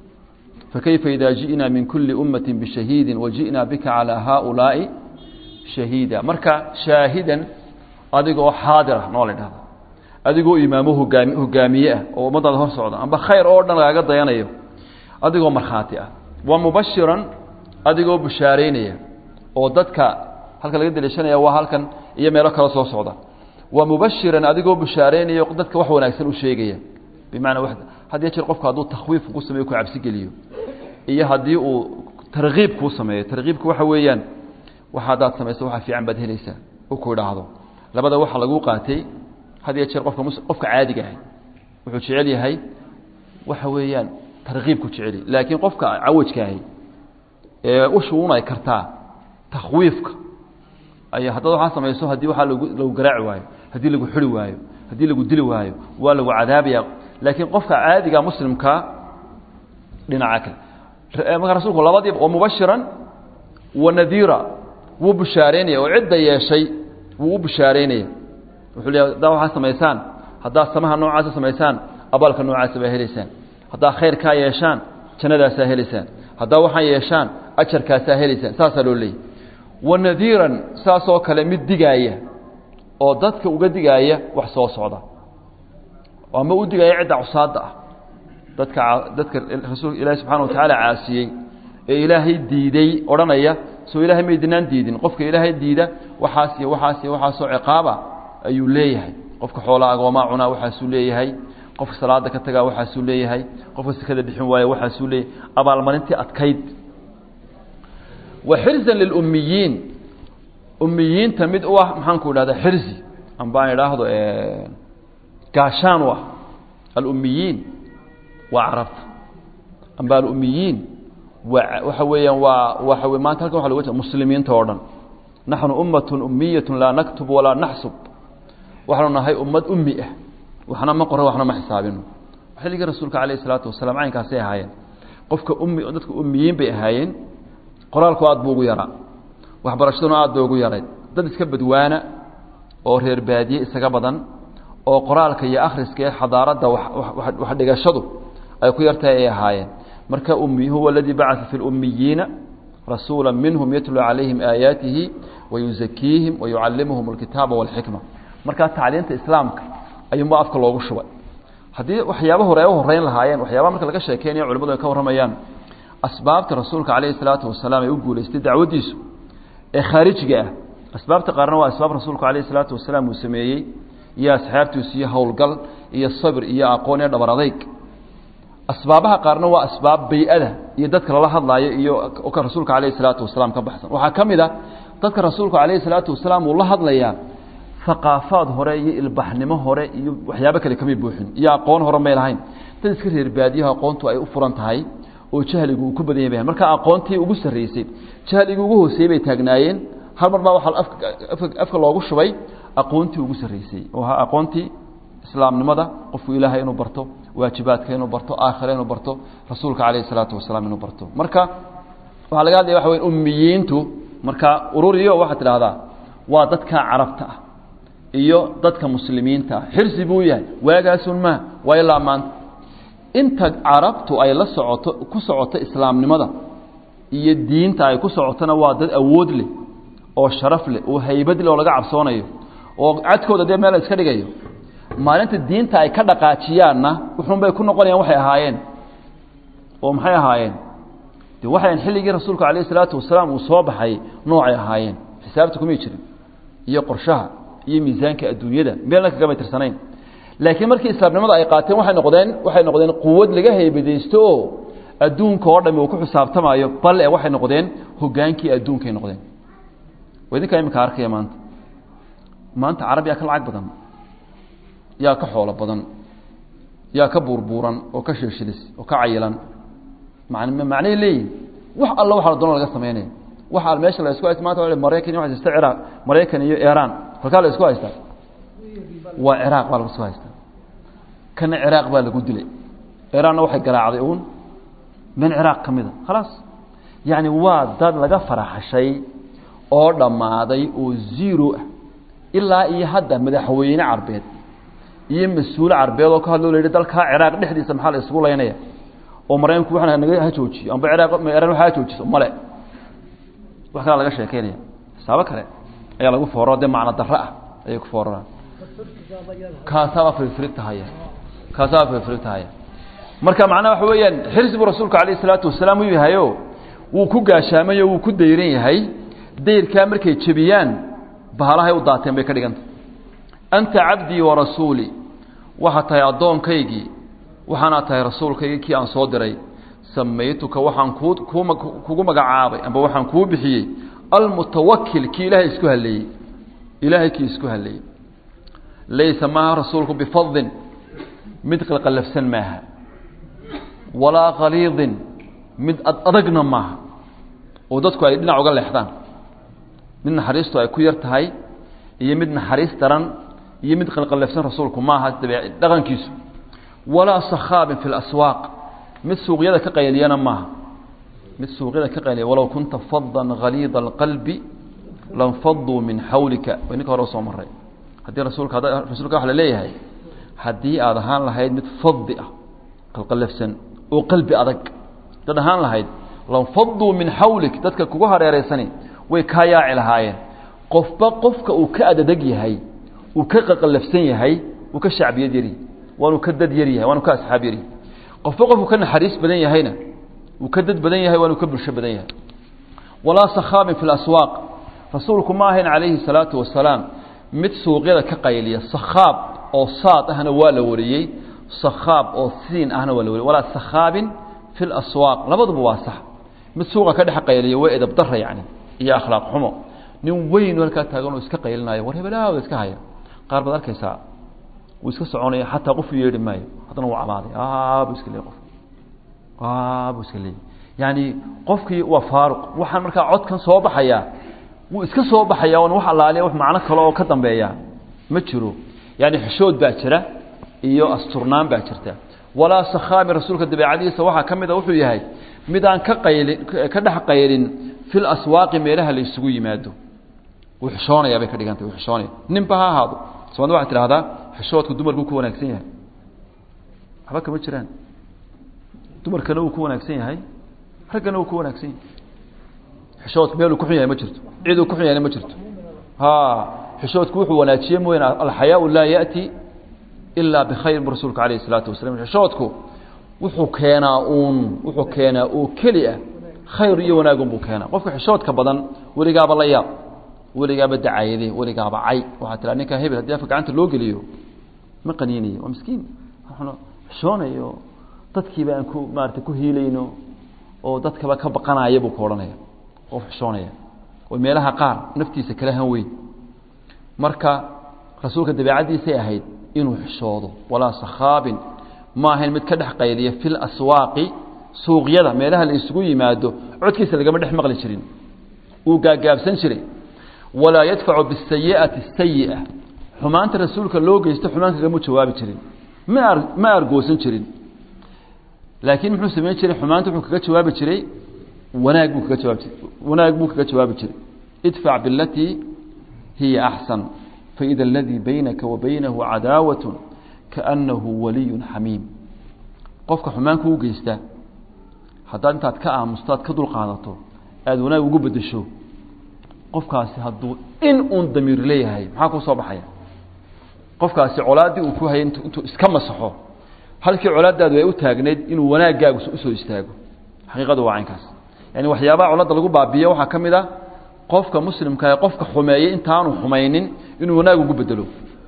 fakayfa ida ji'naa min kuli ummati bishahiidin waji'naa bika calaa haaulaa'i shahiida marka shaahidan adigoo xaadir ah noo la dhahda adigoo imaamo hogaami hogaamiye ah oo ummadaada hor socda amba khayr oo dhan lagaaga dayanayo adigoo markhaati ah wa mubashiran adigoo bushaaraynaya oo dadka halka laga daliishanaya waa halkan iyo meelo kale soo socda wa mubashiran adigoo bushaaraynaya dadka wax wanaagsan u sheegaya bimacnaa had iyo jeer qofku hadduu takhwiif ku sameyo ku cabsi geliyo iyo haddii uu tarkiib kuu sameeyo tarkiibka waxa weeyaan waxa haddaad samayso waxa fiican baad helaysaa u ku idhaahdo labada waxa lagu qaatay had iyo jeer qofka qofka caadiga ahay wuxuu jecel yahay waxa weeyaan tarkiibku jeceli laakiin qofka cawajka ahay ee u shuunay kartaa takhwiifka ay haddaad waxaa samayso haddii waxaa lagu lagu garaaci waayo haddii lagu xuri waayo haddii lagu dili waayo waa lagu cadaabaya laakiin qofka caadiga muslimka dhinaca kale marka rasuulku labadiiba wa mubashiran wa nadiira wuu bushaareynaya oo cidda yeeshay wuu u bushaareynaya wuxuu leeyahay haddaa waxaa samaysaan haddaad samaha noocaasa samaysaan abaalka noocaasa baa helaysaan haddaa khayrkaa yeeshaan jannadaasaa helaysaan haddaa waxaan yeeshaan ajarkaasaa helaysaan saasaa loo leeyay wa nadiiran saasoo kale mid digaaya oo dadka uga digaaya wax soo socda ama u digaaya cidda cusaadda ah dadka dadka rasuul ilaahi subxana wa tacaala caasiyey ee ilaahay diiday odhanaya soo ilaahay maydinaan diidin qofka ilaahay diida waxaas iyo waxaas iyo waxaasoo ciqaaba ayuu leeyahay qofka xoolaa agoomaa cunaa waxaasuu leeyahay qofka salaada ka tagaa waxaasuu leeyahay qofka sekada bixin waaya waxaasuu leeyahay abaalmarintii adkayd wa xirzan lilummiyiin ummiyiinta mid u ah maxaanku idhahda xirzi ambaan idhaahdo gaashaan u ah alummiyiin waa carabta amba alummiyiin waa waxa weeyaan waa waxa wey maanta halkan waxa loga jeda muslimiinta oo dhan naxnu ummatun ummiyatun laa naktub walaa naxsub waxaanu nahay ummad ummi ah waxna ma qoro waxna ma xisaabino xilligii rasuulka calayh isalaatu wasalaam caynkaasay ahaayeen qofka ummi dadka ummiyiin bay ahaayeen qoraalku aad buu ugu yaraa waxbarashaduna aad bay ugu yarayd dad iska badwaana oo reer baadiye isaga badan oo qoraalka iyo akhriska ee xadaaradda wax dhigashadu ay ku yartahay ay ahaayeen marka ummi huwa aladii bacaa fi lummiyiina rasuula minhum yatlu calayhim aayaatihi wayuzakiihim wayucallimuhum alkitaaba walxikma markaa tacliinta islaamka ayuunba afka loogu shubay haddii waxyaaba hore ay u horeyn lahaayeen waxyaaba marka laga sheekeynayo culimadu ay ka warramayaan asbaabta rasuulka calayhi salaatu wasalaam ay u guulaystay dacwaddiisu ee khaarijiga ah asbaabta qaarna waa asbaab rasuulku calayhi salaatu wasalaam uu sameeyey iyo asxaabtiisu iyo howlgal iyo sabir iyo aqoon iyo dhabar adayg asbaabaha qaarna waa asbaab bay-ada iyo dadka lala hadlaayo iyo ka rasuulka calayhi salaatu wasalaam ka baxsan waxaa ka mid a dadka rasuulku calayhi salaatu wasalaam uu la hadlayaa haqaafaad hore iyo ilbaxnimo hore iyo waxyaabo kale kamay buuxin iyo aqoon hore may lahayn dad iska reer baadiyaha aqoontu ay u furan tahay oo jahligu uu ku badan yahay marka aqoontii ugu sarreysay jahligii ugu hooseeyey bay taagnaayeen hal mar baa waxaa afka afka loogu shubay aqoontii ugu sarreysay oo ahaa aqoontii islaamnimada qofku ilaahay inuu barto waajibaadka inuu barto aakhira inuu barto rasuulka calayhi salaatu wasalaam inuu barto marka waxaa laga hadlaya waxa weya ummiyiintu marka ururiyo waxaad tidhahdaa waa dadka carabta ah iyo dadka muslimiinta ah xirsi buu yahay waagaasun maa waa ilaa maanta inta carabtu ay la socoto ku socoto islaamnimada iyo diinta ay ku socotona waa dad awood leh oo sharaf leh oo haybad leh oo laga cabsoonayo oo cadkooda dee meel iska dhigayo maalinta diinta ay ka dhaqaajiyaanna wuxuun bay ku noqonayaan waxay ahaayeen oo maxay ahaayeen de waxayn xilligii rasuulku calayh isalaatu wasalaam uu soo baxay noocay ahaayeen xisaabta kumay jirin iyo qorshaha iyo miisaanka adduunyada meelna kagamay tirsanayn laakiin markii islaamnimada ay qaateen waxay noqdeen waxay noqdeen quwad laga haybadaysto oo adduunka oo dhami uu ku xisaabtamaayo bal e waxay noqdeen hogaankii adduunkay noqdeen waa idinkaa iminka arkaya maanta maanta carab yaa ka lacag badan yaa ka xoolo badan yaa ka buurbuuran oo ka shilshilis oo ka cayilan man macnay leeyihin wax alla waxa la doona laga samaynaya waxaa meesha la isku haysta maanta maraykan iyo waxa haysta ciraaq maraykan iyo iiraan halkaa la isku haystaa waa ciraaq baa lagu isku haystaa kana ciraaq baa lagu dilay iiraanna waxay garaacday uun min ciraaq ka mida khalaas yacni waa dad laga faraxashay oo dhammaaday oo zero ah ilaa iyo hadda madaxweyne carbeed iyo mas-uul carbeed oo ka hadloo la yidhi dalkaa ciraaq dhexdiisa maxaa la isugu laynaya oo maraykanku waxna naga ha joojiyo amba ciraaq iiraan waxa ha joojiso male wax kalaa laga sheekeynaya xisaabo kale ayaa lagu fooro dee macno darro ah ayay ku fooraraan kaasaabaa firfirigtahaya kaasaabaa firfirigtahaya marka macnaha waxa weeyaan xirsi buu rasuulku calayh isalaatu wasalaam u yahayo wuu ku gaashaamay oo wuu ku dayran yahay dayrkaa markay jebiyaan bahalahay u daateen bay ka dhiganta anta cabdii wa rasuulii waxaad tahay addoonkaygii waxaanaad tahay rasuulkaygii kii aan soo diray samaytuka waxaan kuu kuu kugu magacaabay amba waxaan kuu bixiyey almutawakil kii ilaahay isku halleeyey ilaahay kii isku halleeyey laysa maaha rasuulku bifadin mid qalqallafsan maaha walaa khaliidin mid adagna maaha oo dadku ay dhinac uga leexdaan mid naxariistu ay ku yar tahay iyo mid naxariis daran iyo mid qalqallafsan rasuulku maaha dhaqankiisu walaa sakhaabin fi laswaaq mid suuqyada ka qayliyana maaha mid suuqyada ka qayliya walow kunta fadan haliida alqalbi lanfaduu min xawlika way ninka hore usoo maray haddii rasuulka rasuulka waxa la leeyahay haddii aad ahaan lahayd mid fadi ah qalqallafsan oo qalbi adag dad ahaan lahayd lanfaduu min xawlik dadka kugu hareereysani way kaa yaaci lahaayeen qofba qofka uu ka adadeg yahay uu ka qaqallafsan yahay uu ka shacbiyad yaryahy waanuu ka dad yar yahay waanuu ka asxaab yaryahy qofba qofku ka naxariis badan yahayna uu ka dad badan yahay waanuu ka bulsho badan yahay walaa sakhaabin fi laswaaq rasuulku ma ahayn calayhi salaatu wasalaam mid suuqyada ka qayliya sakhaab oo saad ahna waa la wariyey sakhaab oo siin ahna waa la wariyey walaa sakhaabin fi laswaaq labaduba waa sax mid suuqa ka dhex qayliya waa edab dara yacni iyo akhlaaq xumo nin weyn halkaa taagan oo iska qaylinayo war hebelaawda iska haya qaar baad arkaysaa wuu iska soconaya xataa qofu yeedhi maayo haddana wuu cabaaday bu iska leey qof bu iska leeyay yani qofkii waa faaruq waxaan markaa codkan soo baxayaa wuu iska soo baxaya on wax allaaliya wax macno kale oo ka dambeeya ma jiro yani xishood baa jira iyo asturnaan baa jirta walaa sakhaami rasuulka dabeecadiisa waxaa ka mida wuxuu yahay mid aan ka qaylin ka dhex qaylin fil aswaaqi meelaha la isugu yimaado wuu xishoonayaa bay ka dhigantay wuu xishoonaya ninba ha ahaado soomaalida waxay tidhahdaa xishoodku dumarku ku wanaagsan yahay waxba kama jiraan dumarkana wuu ku wanaagsan yahay raggana wuu ku wanaagsan yahay xishoodku meeluu ku xun yahay ma jirto ciduu ku xun yahayna ma jirto ha xishoodku wuxuu wanaajiye mooyane alxayaau laa ya'ti ilaa bikhayr bu rasuulku alayh isalaatu wasalam xishoodku wuxuu keenaa uun wuxuu keenaa oo keli ah khayr iyo wanaagun buu keenaa qofka xishoodka badan weligaaba la yaab weligaaba dacayade weligaaba cay waxaa tiraa ninkaa hebel haddii afka gacanta loo geliyo ma qaniinayo waa miskiin xishoonayo dadkiiba aan ku maarata ku hiilayno oo dadkaba ka baqanaya buu ka odhanaya qof xishoonaya oo meelaha qaar naftiisa kala han weyn marka rasuulka dabeecaddiisay ahayd inuu xishoodo walaa sakhaabin ma ahayn mid ka dhex qayliya fi laswaaqi suuqyada meelaha la isugu yimaado codkiisa lagama dhex maqli jirin uu gaagaabsan jiray walaa yadfacu bisayi'ati sayi'a xumaanta rasuulka loo geysto xumaan kagama jawaabi jirin ma ma argoosan jirin laakiin muxuu samayn jiray xumaanta wuxuu kaga jawaabi jiray wanaag buu kaga jawaabi jiray wanaag buu kaga jawaabi jiray idfac bilatii hiya axsan faida aladii baynaka wa baynahu cadaawat kaanahu waliyun xamiim qofka xumaan kuu geysta haddaad intaad ka aamusto aad ka dulqaadato aada wanaag ugu bedesho qofkaasi hadduu in uun damiir leeyahay maxaa kuu soo baxaya qofkaasi colaaddii uu ku hayay intuu iska masaxo halkii colaadaadu ay u taagnayd inuu wanaaggaagu usoo istaago xaqiiqadu waa caynkaas yani waxyaabaha coladda lagu baabiiyo waxaa ka mid a qofka muslimka ee qofka xumeeyey intaanu xumaynin inuu wanaag ugu bedelo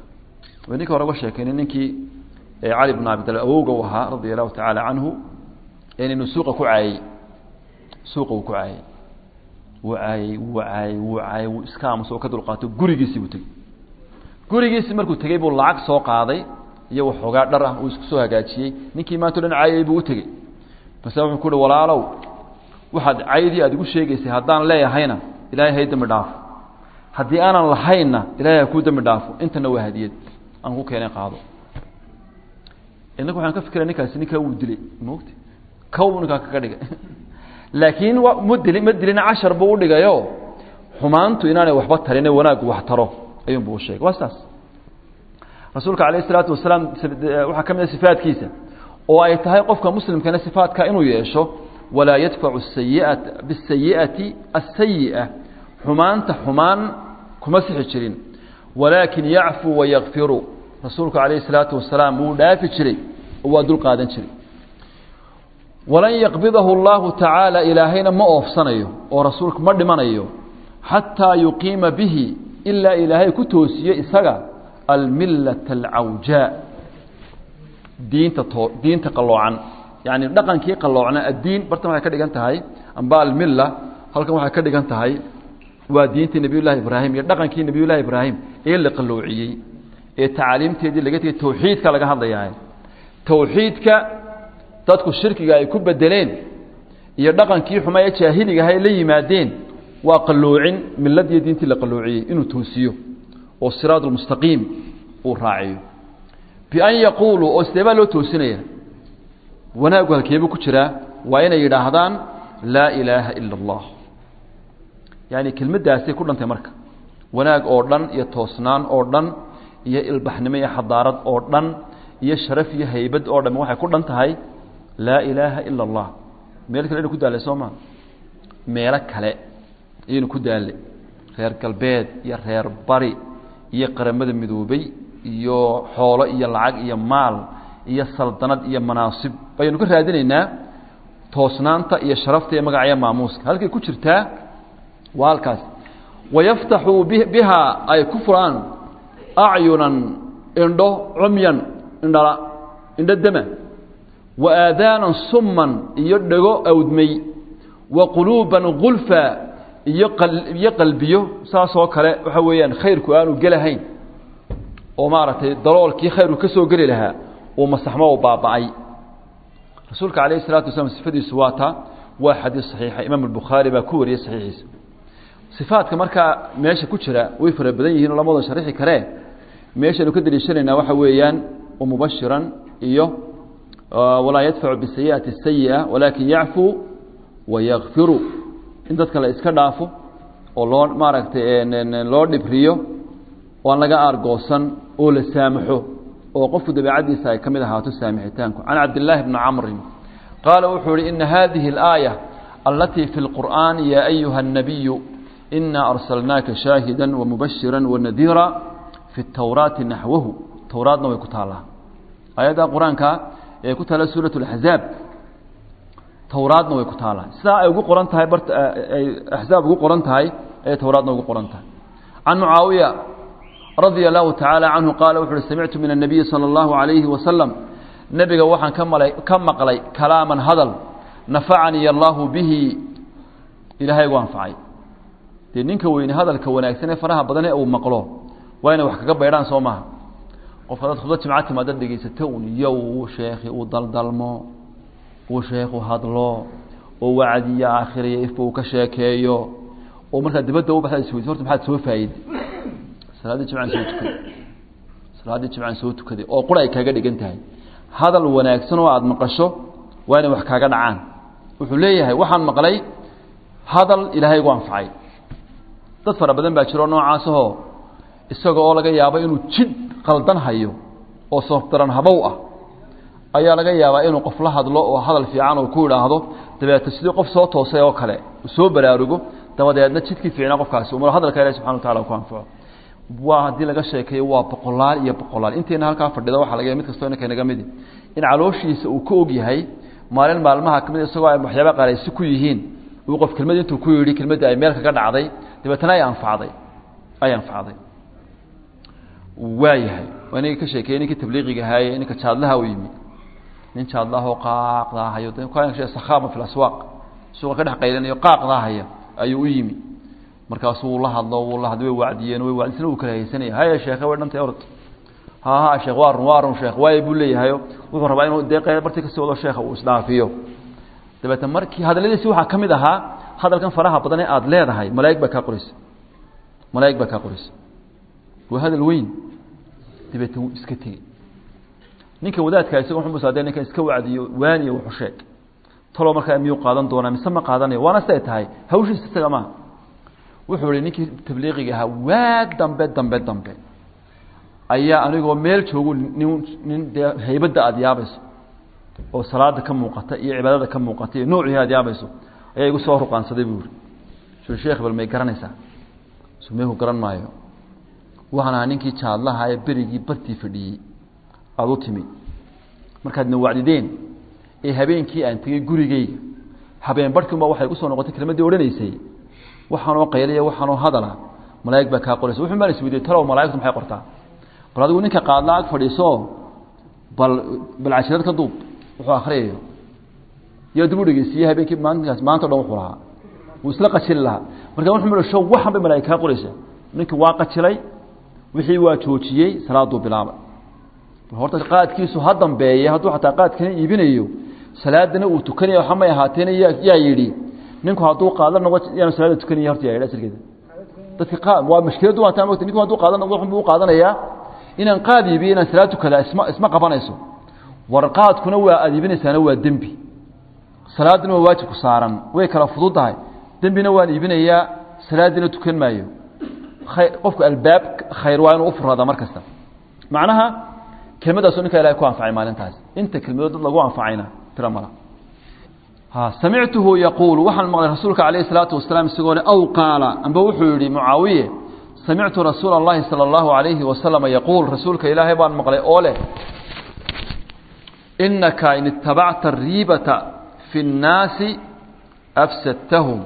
ninka hore uga sheekayna ninkii cali bn abi talib awowga u ahaa radia allahu tacaala canhu inuu suuqa ku caayey suuqa uu ku caayey wuu caayey wuu caayey wuu caayey wuu iska aamuso oo ka dulqaato gurigiisii buu tegey gurigiisii markuu tegey buu lacag soo qaaday iyo waxoogaa dhar ah uu isku soo hagaajiyey ninkii maanta o dhan caayey buu u tegey base wuxuu ku uhi walaalow waxaad caydii aad igu sheegaysay haddaan leeyahayna ilaahay hay dambi dhaafo haddii aanan lahaynna ilahay ha kuu dambi dhaafo intana waa hadiyad aan ku keenay qaado inaku waxaan ka fikira ninkaasi ninkaa wuu dilay mogti kow ninkaa kaga dhigay laakiin ma dili ma dilina cashar buu udhigayo xumaantu inaanay waxba tarin wanaaggu wax taro ayuunbu u sheegay waa saas rasuulka alayh isalaatu wasalaam waxaa ka mid a sifaadkiisa oo ay tahay qofka muslimkana sifaadka inuu yeesho walaa yadfacu sayiata bisayi'ati asayi'a xumaanta xumaan kuma sixi jirin walaakin yacfuu wayakfiru rasuulku calayhi salaatu wasalaam wuu dhaafi jiray oo waa dul qaadan jiray walan yaqbidahu allahu tacaala ilaahayna ma oofsanayo oo rasuulku ma dhimanayo xataa yuqiima bihi ilaa ilaahay ku toosiyo isaga almillata alcawjaa diinta too diinta qalloocan yacni dhaqankii qalloocna addiin bartan waxay ka dhigan tahay amba almilla halkan waxay ka dhigan tahay waa diintii nebiy llahi ibraahim iyo dhaqankii nebiy llahi ibraahim ee la qalloociyey ee tacaaliimteedii laga tegey tawxiidka laga hadlayaa tawxiidka dadku shirkiga ay ku bedeleen iyo dhaqankii xuma ee jaahiligaha ay la yimaadeen waa qalloocin miladiiyo diintii la qalloociyey inuu toosiyo oo siraad lmustaqiim uu raaciyo bian yaquuluu oo sidee baa loo toosinaya wanaaggu halkeebuu ku jiraa waa inay yidhaahdaan laa ilaaha ila allah yaani kelmaddaasay ku dhantay marka wanaag oo dhan iyo toosnaan oo dhan iyo ilbaxnimo iyo xadaarad oo dhan iyo sharaf iyo haybad oo dham waxay ku dhan tahay laa ilaaha ila allah meel kale aynu ku daallay soo maa meelo kale ayaynu ku daallay reer galbeed iyo reer bari iyo qaramada midoobay iyo xoolo iyo lacag iyo maal iyo saldanad iyo manaasib baynu ka raadinaynaa toosnaanta iyo sharafta iyo magaca iyo maamuuska halkay ku jirtaa waa halkaas wayaftaxuu bihaa ay ku furaan acyunan indho cumyan indhala indho dema wa aadaanan summan iyo dhego awdmay wa quluuban gulfa iyo iyo qalbiyo saasoo kale waxa weeyaan khayrku aanu gelahayn oo maaragtay daloolkii khayrku ka soo geli lahaa uu masaxmo oo baaba'ay rasuulka calayhi salatu wasalaam sifadiisu waa taa waa xadiis saxiixa imaam albukhaari baa ku wariyey saxiixiisa sifaadka markaa meesha ku jira way fara badan yihiin oo lama wada sharixi karee meeshaynu ka daliishanaynaa waxa weeyaan mubashiran iyo walaa yadfacu bisayi'ati sayi'a walaakin yacfuu wayakfiru in dadka la iska dhaafo oo loo maaragtay loo dhibriyo oo aan laga aargoosan oo la saamaxo oo qofku dabeecaddiisa ay ka mid ahaato saamixitaanku can cabdillaahi bni camrin qaala wuxuu ihi ina hadihi اlaaya alatii fi اlqur'aani ya ayuha الnabiyu ina arsalnaaka shaahida wamubashira wanadiira fi اtawraati naxwahu towraadna way ku taallaa aayadda qur-aanka ee ku taalla suuraة اlaxzaab towraadna way ku taallaa sidaa ay ugu qoran tahay bart ay axzaab ugu qoran tahay ayay towraadna ugu qoran tahay can mucaawiya radia allahu tacaala canhu qaala wuxu uhi samictu min الnabiyi salى اllahu عalayhi wasalam nebiga waxaan ka malay ka maqlay kalaaman hadal nafacanii allahu bihi ilaahay gu anfacay dee ninka weyne hadalka wanaagsan ee faraha badan ee uu maqlo waa inay wax kaga baydhaan soo maha qofka dad khudba jimca timaada dhegeysato un iyo uu sheekhi uu daldalmo uu sheekhu hadlo oo wacdiyo aakhiriyo ifba uu ka sheekeeyo oo markaa dibadda u baxda isweydi horta maxaad soo faa'iday salaaddii jimcaan soo tukaday salaaddii jimcaan soo tukaday oo qura ay kaaga dhigan tahay hadal wanaagsan oo aada maqasho waa inay wax kaaga dhacaan wuxuu leeyahay waxaan maqlay hadal ilaahay gu anfacay dad fara badan baa jiro noocaasahoo isaga oo laga yaabo inuu jidh qaldan hayo oo soofdaran habow ah ayaa laga yaabaa inuu qof la hadlo oo hadal fiican uu ku idhaahdo dabeeto sidii qof soo toosay oo kale soo baraarugo dabadeedna jidkii fiicnaa qofkaasi umar hadalka ilahi subxana wa tacala ku anfaco waa haddii laga sheekeeyo waa boqolaal iyo boqolaal intayna halkaa fadhida waxaa laga mid kastoo inanka naga midi in calooshiisa uu ka og yahay maalin maalmaha kamid isagoo ay waxyaaba qaaraysi ku yihiin uu qof kelmad intuu ku yidhi kelmaddii ay meel kaga dhacday dabeetana ay anfacday ay anfacday waa yahay waa ninka ka sheekeeyey ninkii tabliiqiga ahaaye ninka jaadlaha u yimi nin jaadlahoo qaaqdaahayo sakhaama fi laswaaq suuqa ka dhex qaylanayo qaaqdaahaya ayuu u yimi markaasuu la hadlo wuu la hadlo way wacdiyeen way wacdisna uu kala haysanaya haya sheekhe way dhantay orod ha ha sheekh waa run waa run sheekh waayo buu leeyahayo wuxuu rabaa inuu dee qayb barti kasii wado sheekha uu isdhaafiyo dabeetna markii hadalladiisi waxaa ka mid ahaa hadalkan faraha badan ee aada leedahay malaa'ig baa kaa qoraysa malaa'ig baa kaa qoraysa waa hadal weyn dabeetna wuu iska tegey ninka wadaadka isaga wuxuu musaadee ninkan iska wacdiyo waaniyo wuxu sheeg talow markaa miyuu qaadan doonaa mise ma qaadanayo waana siday tahay hawshiisa isaga maaha wuxuu ihi ninkii tabliiqiga ahaa waag dambe dambe dambe ayaa anigoo meel joogu nin nin dee haybadda aada yaabayso oo salaada ka muuqata iyo cibaadada ka muuqata iyo noocii aada yaabayso ayaa igu soo ruqaansaday buu ihi su sheekh bal may garanaysaa sumeeku garan maayo waxaan ahaa ninkii jaadlaha ee berigii bartii fadhiyey aada u timi markaadna wacdideen ee habeenkii aan tegey gurigeyga habeen barhkiunbaa waxay gu soo noqotay kelmaddii odhanaysay waxaanoo qaylaya waxaanoo hadala malaa'ig baa kaa qoraysa wuxun baan isweydiye talow malaa'igtu maxay qortaa bal adigu ninka qaadla ag fadhiiso bal bal cashirad ka duub wuxuu akhriyayo yaa dib u dhegeysiiyey habeenkii maalinkaas maanta o dhan wuxuu lahaa wuu isla qajili lahaa marka wuxuu midhi show waxan bay malaa'ig kaa qoraysa ninkii waa qajilay wixii waa joojiyey salaaduu bilaabay horta qaadkiisu ha dambeeye hadduu xataa qaadkana iibinayo salaadana uu tukanaya waxa may ahaateena yaa yaa yidhi ninku hadduu qaada noqo yaanu salaada tukanaya horta yaa yidhi asalkeeda dadka qaad waa mashkiladdu waa taa mogta ninku hadduu qaada noqdo wuxuu u qaadanayaa inaan qaad iibiyo inaan salaad tukada isma isma qabanayso war qaadkuna waa aad iibinaysaana waa dembi salaaduna waa waajibku saaran way kala fudud tahay dembina waan iibinayaa salaadina tukan maayo khayr qofku albaab khayr waa inuu u furaadaa mar kasta macnaha kelmadaasu ninka ilahay ku anfacay maalintaas inta kelmadood dad lagu anfacayna tira mala ha samictuhu yaquulu waxaan maqlay rasuulka calayhi salaatu wasalaam isagoo le aw qaala amba wuxuu yidhi mucaawiye samictu rasuula اllahi salى اllahu alayhi wasalama yaquul rasuulka ilaahay baan maqlay oo leh inaka in itabacta ariibata fi اnnaasi afsadtahum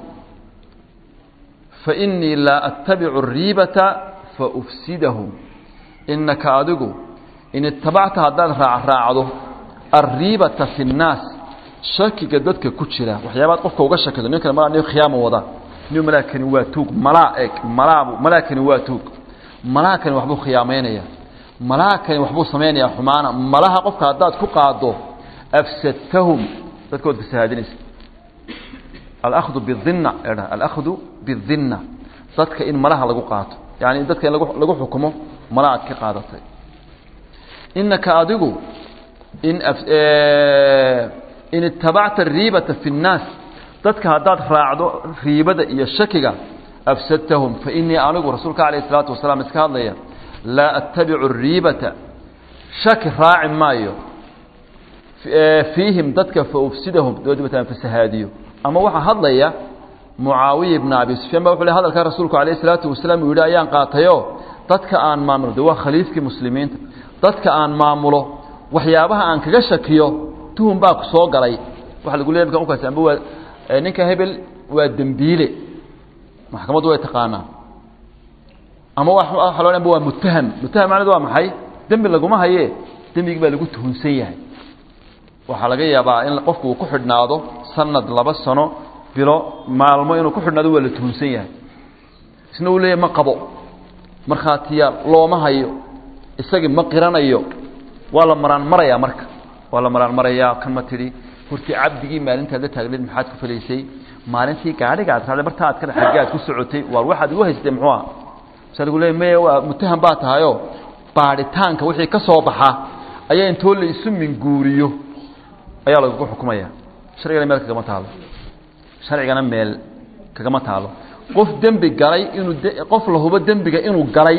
fainii laa attabicu ariibata faufsidahum inaka adigu in itabacta haddaad raacraacdo alriibata fi اnnaas shakiga dadka ku jira waxyaabaad qofka uga shakido ninkan malaa nin khiyaama wada nin malaakani waa tuug malaa eg malaabu malaakani waa tuug malaakani waxbuu khiyaamaynaya malaakani waxbuu samaynaya xumaana malaha qofka haddaad ku qaado afsadtahum dadkood fasahaadinaysa alahdu bidinna edha alahdu bidinna dadka in malaha lagu qaato yani dadka in lagu lagu xukumo mala aad ka qaadatay inaka adigu in in itabacta ariibata fi اnnaas dadka haddaad raacdo riibada iyo shakiga afsadtahum fainii anigu rasuulka alayh الsalaatu wasalaam iska hadlaya laa attabicu الriibata shaki raaci maayo fiihim dadka faufsidahum doodbataan fasahaadiyo ama waxaa hadlaya mucaawiya ibna abi sufyaan ba wuxu le hadalkaa rasuulku alayh الsalaatu wasalaam uu yidhi ayaan qaatayo dadka aan maamulo de waa khaliifkii muslimiinta dadka aan maamulo waxyaabaha aan kaga shakiyo tuhum baa ku soo galay waxa lagu leey mkaas amba waa ninka hebel waa dembiile maxkamaddu way taqaanaa ama waxa loo amba waa mutaham mutaham macnedu waa maxay dembi laguma haye dembigi baa lagu tuhunsan yahay waxaa laga yaabaa in qofku uu ku xidhnaado sanad laba sano bilo maalmo inuu ku xidhnaado waa la tuhunsan yahay isna uu leeyahy ma qabo markhaatiya looma hayo isagii ma qiranayo waa la maraan marayaa marka waa la maraan marayaa kan ma tidhi hortii cabdigii maalintaad la taagneed maxaad ku falaysay maalintii gaadhiga ad raacday marta aad ka xagge aad ku socotay waar waxaad igu haystay muxuu aha masaa lagu leey maya waa mutaham baa tahayoo baadhitaanka wixii ka soo baxa ayaa intoo la isu minguuriyo ayaa lagagu xukumaya sharcigana meel kagama taalo sharcigana meel kagama taalo qof dembi galay inuu qof la hubo dembiga inuu galay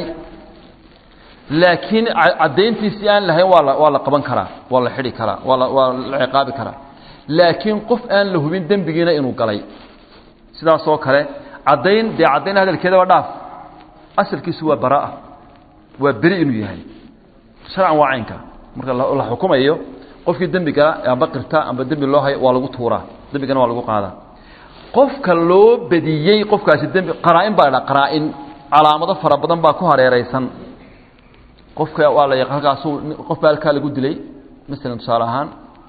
laakiin caddayntiisii aan lahayn waa la waa la qaban karaa waa la xidhi karaa waa la waa la ciqaabi karaa laakiin qof aan la hubin dembigiina inuu galay sidaas oo kale caddayn dee caddayn hadalkeeda waa dhaaf asalkiisu waa baraa waa beri inuu yahay sharcan waa caynka marka la xukumayo qofkii dembi gala amba qirta amba dembi loo hayo waa lagu tuuraa dembigana waa lagu qaadaa qofka loo bediyey qofkaasi dembi qaraa-in baa dha qaraa-in calaamado fara badan baa ku hareeraysan qofka waa la halkaasu qof baa halkaa lagu dilay masalan tusaale ahaan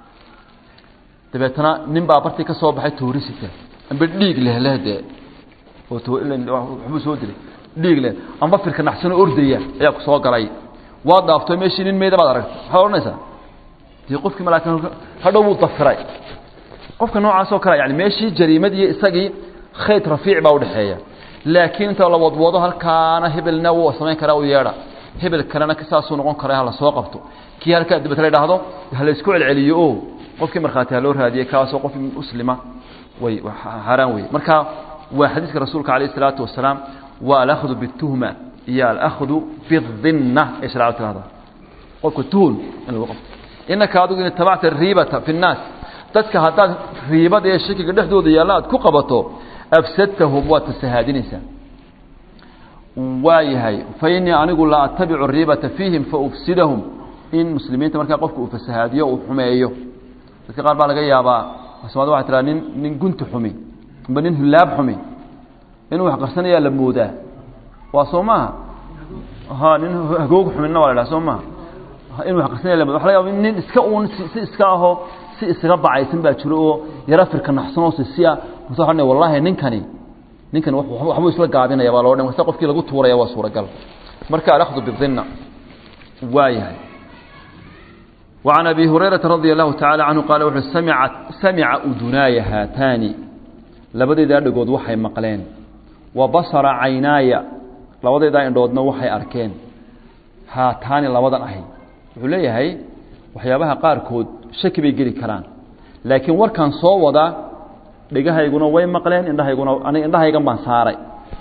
dabeetana nin baa bartii ka soo baxay toorisita amba dhiig leh leh dee oo waxbuu soo dilay dhiig leh amba firka naxsanoo ordaya ayaa ku soo galay waad dhaafto meeshii nin meyda baad aragtay waxaad odhanaysaa dee qofkii malaakin hadhow wuu dafiray qofka noocaas oo kale yani meeshii jariimadii isagii khayd rafiic baa udhexeeya laakiin inta la wadwado halkaana hebelna wuu samayn karaa u yeedha hebel kalena saasuu noqon kara hala soo qabto kii halkaa dibata la idhaahdo hala isku celceliyo o qofkii markhaati ha loo raadiyey kaasoo qof muslima way xaaraan wey marka waa xadiiska rasuulka alayh الsalaatu wasalaam waa alahdu bالtuhma iyo alahdu bالdinna ay shareecadu tirahda qofka tuhun in lagu qabto inaka adigu in itabacta riibata fi الnaas dadka haddaad riibada ee shakiga dhexdooda yaalla aad ku qabato afsadtahum waad fasahaadinaysaa waa yahay fa inii anigu la atabicu riibata fiihim faufsidahum in muslimiinta markaa qofka uu fasahaadiyo uu xumeeyo dadka qaar baa laga yaabaa soomaalida waxay tiraa nin nin gunti xumi amba nin hulaab xumi inuu wax qarsanayaa la moodaa waa soo maaha ha nin hagoog xuminna waa la dhaha soo maaha inuu wax qarsanaya la mooda waxa laga yaaba nin iska uun si iska ahoo si isaga bacaysan baa jiro oo yaro firka naxsanoo sisiya mase waxa wallahi ninkani ninkan waxbuu isla gaabinaya baa loo dhan wasta qofkii lagu tuuraya waa suuragal marka alakhdu bidinna waa yahay وعن أبي هريرة رضي الله تعالى عنه قال وحu سمعت سمع أدناaya هاaتاaنi labadeydaa dhagood waxay maqleen وبصر عayناaya labadeydaa indhoodna waxay arkeen haataani labadan ahay wuxuu leeyahay waxyaabaha qaarkood shaki bay geli karaan laakiin warkan soo wada dhegahayguna way maqleen indhahayguna aniga indhahaygan baan saaray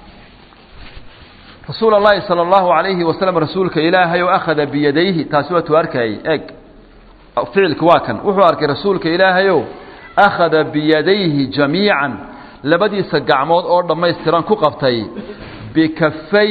rasuul الlahi salى الlahu عalayhi waslم rasuulka ilaahay oo akhada biyadayhi taasi waa tu arkayay eg ficilka waa kan wuxuu arkay rasuulka ilaahayow akhada biyadayhi jamiican labadiisa gacmood oo dhammaystiran ku qabtay bikafay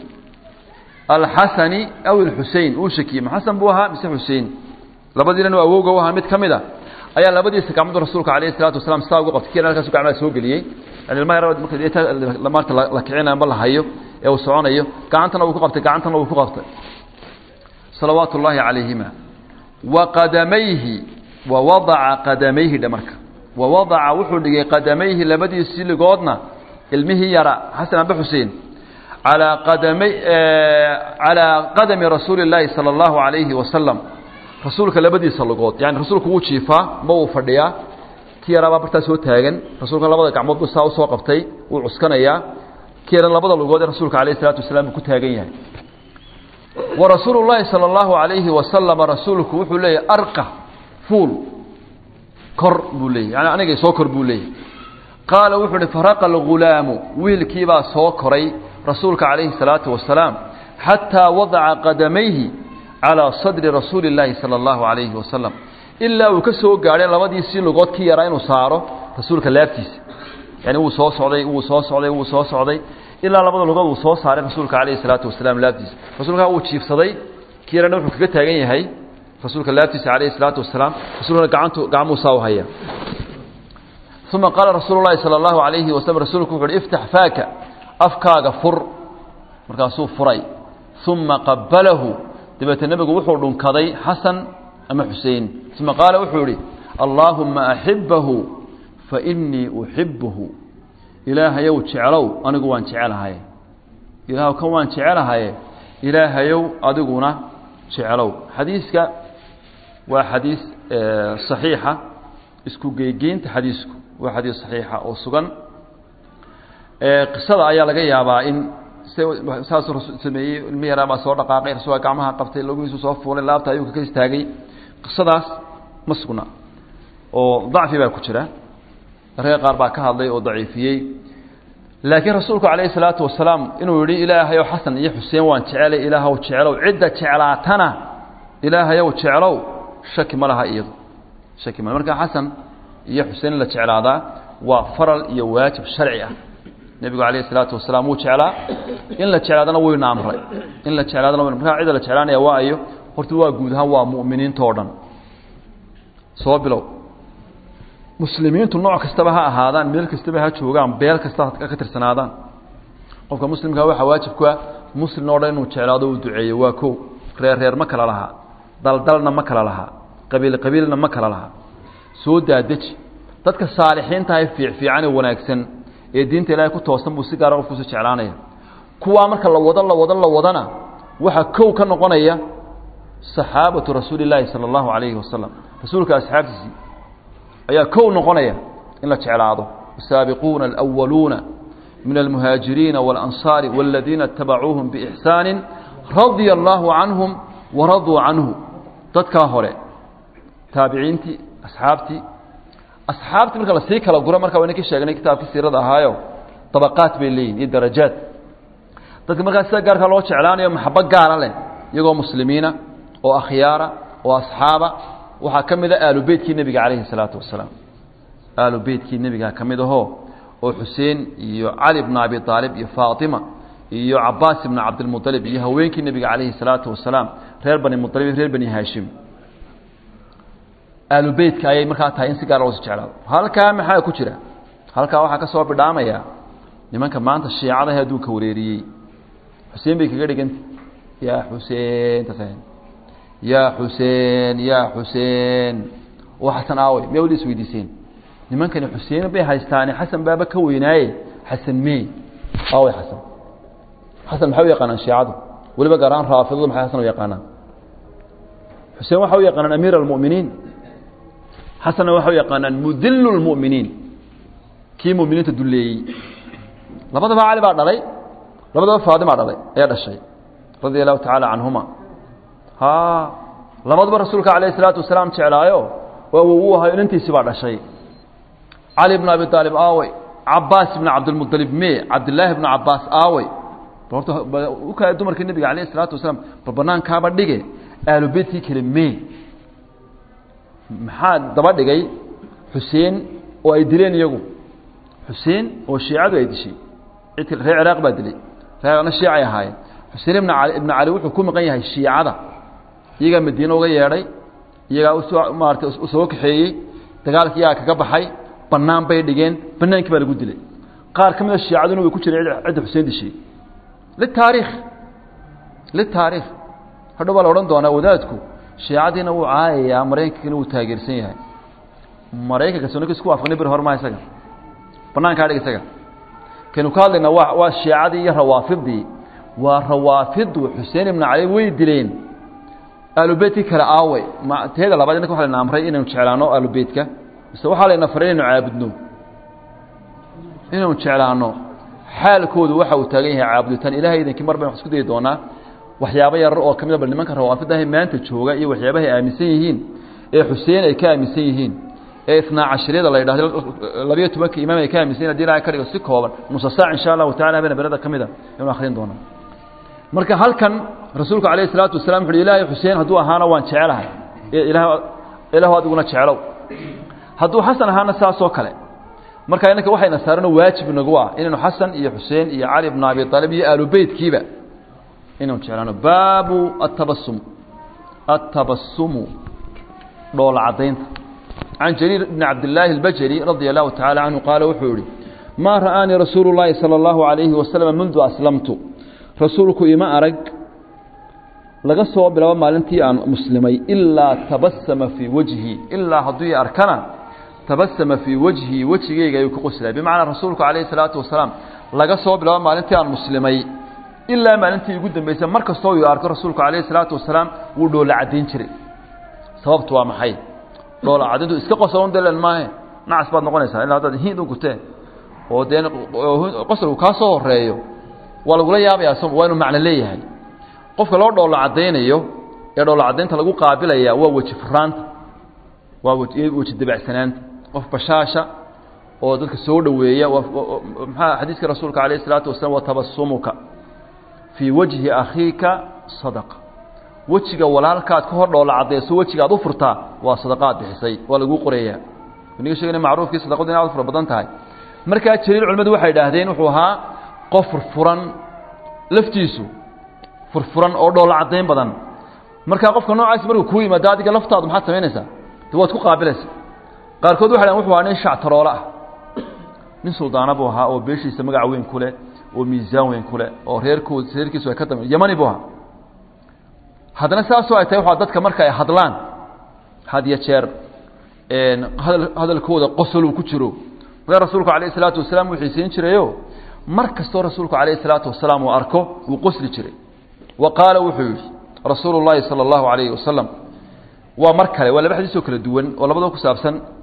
alxasani aw alxusein uu shakiyey ma xasan buu ahaa mise xusein labadiinan u awowga u ahaa mid ka mid a ayaa labadiisa gacmood rasuulka alayh isalaatu wasalaam saa ugu qabtay kiina halkaasu gacmaha soo geliyey yani ilmaha yar marka maarta la kicinayo amba la hayo ee uu soconayo gacantana uu ku qabtay gacantana uu ku qabtay salawaatu ullaahi calayhima waqadamayhi wawadaca qadamayhi dhe marka wawadaca wuxuu dhigay qadamayhi labadiisii ligoodna ilmihii yara xasan amba xuseen alaa qadamay calaa qadami rasuuli اllaahi salى اllahu alayhi wasalam rasuulka labadiisa ligood yani rasuulku wuu jiifaa ma uu fadhiyaa ki yaraabaa bartaa soo taagan rasuulka labada gacmood bu saa usoo qabtay wuu cuskanayaa ki yara labada ligood ee rasuulka alayh الsalatu wasalaam buu ku taagan yahay warasuulu اllaahi salى اllahu alayhi wasalama rasuulku wuxuu leeyahy arqa fuul kor buu leeyay yani anigay soo kor buu leeyahy qaala wuxuu uhi faraqa algulaamu wiilkiibaa soo koray rasuulka calayhi الsalaatu wasalaam xataa wadaca qadamayhi calىa sadri rasuuli اllaahi salى اllahu alayhi wasalam ilaa uu ka soo gaadhay labadiisii lugood ki yaraa inuu saaro rasuulka laabtiisa yani wuu soo socday wuu soo socday wuu soo socday ilaa labada lugood uu soo saaray rasuulka calayhi الsalaatu wasalaam laabtiisa rasuulka wuu jiifsaday ki yarana wuxuu kaga taagan yahay rasuulka laabtiisa calayhi الsalaatu wasalaam rasuulkana gacantu gacmuu saa u haya uma qaala rasuulu اlahi salى اllahu alayhi waslm rasuulku wuxu uhi iftax faaka afkaaga fur markaasuu furay uma qabalahu dabeete nebigu wuxuu dhunkaday xasan ama xusein uma qaala wuxuu ihi allaahuma axibahu fainii uxibuhu ilaahayow jeclow anigu waan jecelahaye ilaahw kan waan jecelahaye ilaahayow adiguna jeclow xadiiska waa xadiis صaxiixa isku geygeynta xadiisku waa xadiis صaxiixa oo sugan qisada ayaa laga yaabaa in saasuu sameeyey ilmi yaraa baa soo dhaqaaqay rasuulka gacmaha qabtay logihiisu soo fuulay laabta ayuu ka istaagay qisadaas ma sugna oo dacfi baa ku jira ragga qaar baa ka hadlay oo daciifiyey laakiin rasuulku calayhi salaatu wasalaam inuu yihi ilaahayow xasan iyo xuseen waan jecelay ilaahw jeclow cidda jeclaatana ilaahayow jeclow shaki ma laha iyadu shaki male marka xasan iyo xuseen in la jeclaadaa waa faral iyo waajib sharci ah nebigu calayhi salaatu wasalaam wuu jeclaa in la jeclaadana wuyna amray in la jeclaadana wayna markaa cidda la jeclaanaya waa ayo horta waa guud ahaan waa mu'miniinta oo dhan soo bilow muslimiintu nooc kastaba ha ahaadaan meel kastaba ha joogaan beel kasta ka tirsanaadaan qofka muslimkaa waxaa waajib ku ah muslim oo dhan inuu jeclaado uu duceeyo waa kow reer reer ma kala lahaa daldalna ma kala lahaa qabiil qabiilna ma kala lahaa soo daadeji dadka saalixiinta ah fiicfiican ee wanaagsan ee diinta ilaahay ku toosan buu si gaara qofkuusu jeclaanaya kuwaa marka la wado la wado la wadana waxaa kow ka noqonaya saxaabatu rasuuli illaahi sala allahu calayhi wasalam rasuulka asxaabtiisii ayaa kow noqonaya in la jeclaado الsaabiquuna الأwaluuna min الmuhaajiriina والأnصاar والadiina اتabacuuهum بإxsaan radيa الlahu canهum waraduu canhu dadkaa hore taabiciintii asxaabtii asxaabtii marka lasii kala guro marka wayna ka sheegnay kitaabkii siirada ahaayo dabaqaat bay leeyihin iyo darajaad dadka markaa sida gaarkaa loo jeclaanayo maxabo gaara leh iyagoo muslimiina oo akhyaara oo asxaaba waxaa ka mid a aalu beytkii nebiga calayhi salaatu wasalaam aalu beytkii nebiga ka mid ahoo oo xuseen iyo cali bna abi aalib iyo faatima iyo cabaas ibna cabdilmualib iyo haweenkii nebiga calayhi salaatu wasalaam reer bani mualib iyo reer bani haashim aalu beytka ayay markaa tahay in si gaar loosi jeclaado halkaa maxaa ku jira halkaa waxaa ka soo bidhaamaya nimanka maanta shiicadahe adduunka wareeriyey xuseen bay kaga dhiganta yaa xuseen taas yaa xuseen yaa xuseen oo xasan aawey miyaa weli isweydiiseen nimankani xuseen bay haystaane xasan baaba ka weynaaye xasan mee aawey xasan xasan maxay u yaqaanaan shiicadu weliba gaar ahaan raafidadu maxay xasan u yaqaanaan xuseen waxay u yaqaanaan amiir almu'miniin xasanna waxay u yaqaanaan mudilu lmu'miniin kii mu'miniinta dulleeyey labadaba cali baa dhalay labadaba faadimaa dhalay ayaa dhashay radia allahu tacaala canhuma ha labaduba rasuulka calayh isalaatu wasalaam jeclaayo waa wow u ahayo inantiisii baa dhashay cali bna abi aalib aawey cabaas ibna cabdilmualib me cabdilaahi bna cabaas aawey horta u kala dumarkii nebiga calayh isalaatu wasalaam bal banaankaaba dhige aalu beytkii kale me maxaa daba dhigay xuseen oo ay dileen iyagu xuseen oo shiicadu ay dishay cidki reer ciraaq baa dilay reerna shiicay ahaayeen xuseen ibna cali ibna cali wuxuu ku maqan yahay shiicada iyagaa madiine uga yeedhay iyagaa usoo maaratay usoo kaxeeyey dagaalkii iyagaa kaga baxay bannaan bay dhigeen bannaankii baa lagu dilay qaar ka mid a shiicaduna way ku jireen cidda xuseen dishay litaariikh litaariikh hadhow baa la odhan doonaa wadaadku shiicadiina wuu caayayaa maraykankana wuu taageersan yahay maraykanka sunaka isku waafaqnay beri hormaa isaga banaankaa dhig isaga kaynu ka hadlaynaa waa waa shiicadii iyo rawaafidii waa rawaafidu xuseen ibna cali way dileen aalubeytkii kale aawey ma teeda labaad inaka waxa layna amray inaynu jeclaano aalubeytka mise waxaa layna faray inaynu caabudno inaynu jeclaano xaalkoodu waxa uu taagan yahay caabuditaan ilahay idinkii mar baynu wax isku dayi doonaa waxyaabo yarar oo ka mid a bal nimanka rawaafidahay maanta jooga iyo waxyaabahay aaminsan yihiin ee xuseen ay ka aaminsan yihiin ee isnaa cashriyada la yidhahdo labiyo tobanka imaam ay ka aaminsan yihin hadii ilahay ka dhigo si kooban nusa saac insha allahu tacala habeen berada ka mid a aynu akhrin doonaa marka halkan rasuulku calayhi isalaatu wasalaam wuxu uhi ilaahay xuseen hadduu ahaana waan jecelahay ilaah ilaahu adiguna jeclow hadduu xasan ahaana saasoo kale marka innanka waxayna saarano waajib nagu ah inaynu xasan iyo xuseen iyo cali bna abi aalib iyo aalu beytkiiba inaynu jeclaano baabu atabasum atabasumu dhoola caddaynta can jariir bni cabdillaahi اlbajri radia allahu tacala canhu qaala wuxuu yihi maa ra'aanii rasuulu llaahi salى اllahu alayhi wasalam mundu aslamtu rasuulku ima arag laga soo bilaabo maalintii aan muslimay ilaa tabasama fii wajhi ilaa hadduu i arkana tabasama fii wajhi wejigeyga ayuu ku qoslaya bimacnaa rasuulku calayhi salaatu wasalaam laga soo bilaabo maalintii aan muslimay ilaa maalintii ugu dambeysay mar kastoo uu arko rasuulku calayhi salaatu wasalaam wuu dhoola caddayn jiray sababtu waa maxay dhoola caddayntu iska qosolon delan maahe nacas baad noqonaysaa ilaa haddaad hiid u gutee oo dee qosolku kaa soo horeeyo waa lagula yaabayaa s waa inuu macno leeyahay qofka loo dhoola caddaynayo ee dhoola caddaynta lagu qaabilaya waa weji furaanta waa weji dabacsanaanta qof bashaasha oo dadka soo dhoweeya maxaa xadiiska rasuulka calayh isalaatu wasalam wa tabasumuka fii wajhi akhiika sadaqa wejiga walaalkaad ka hor dhoola caddayso wejiga aad u furtaa waa sadaqaad bixisay waa laguu qorayaa niga sheegana macruufkii sadaqadu in aad u fara badan tahay markaa jaliil culimmadu waxay idhaahdeen wuxuu ahaa qof furfuran laftiisu furfuran oo dhoola caddayn badan markaa qofka noocaas markuu kuu yimaado adiga laftaadu maxaad samaynaysaa de waad ku qaabilaysa qaarkood waxay dhahan wuxuu ahaa nin shactaroole ah nin suldaana buu ahaa oo beeshiisa magac weyn ku leh oo miisaan weyn ku leh oo reerkood reerkiisu ay ka dam yamani buu ahaa haddana saasoo ay tahay waa dadka marka ay hadlaan had iyo jeer hadal hadalkooda qosol uu ku jiro markaa rasuulku calayh isalaatu wasalaam wuu xiisayn jirayo mar kastoo rasuulku calayh isalaatu wasalaam uu arko wuu qosli jiray wa qaala wuxuu yidhi rasuulu llaahi sala allahu calayhi wasalam waa mar kale waa laba xadiisoo kala duwan oo labadaba ku saabsan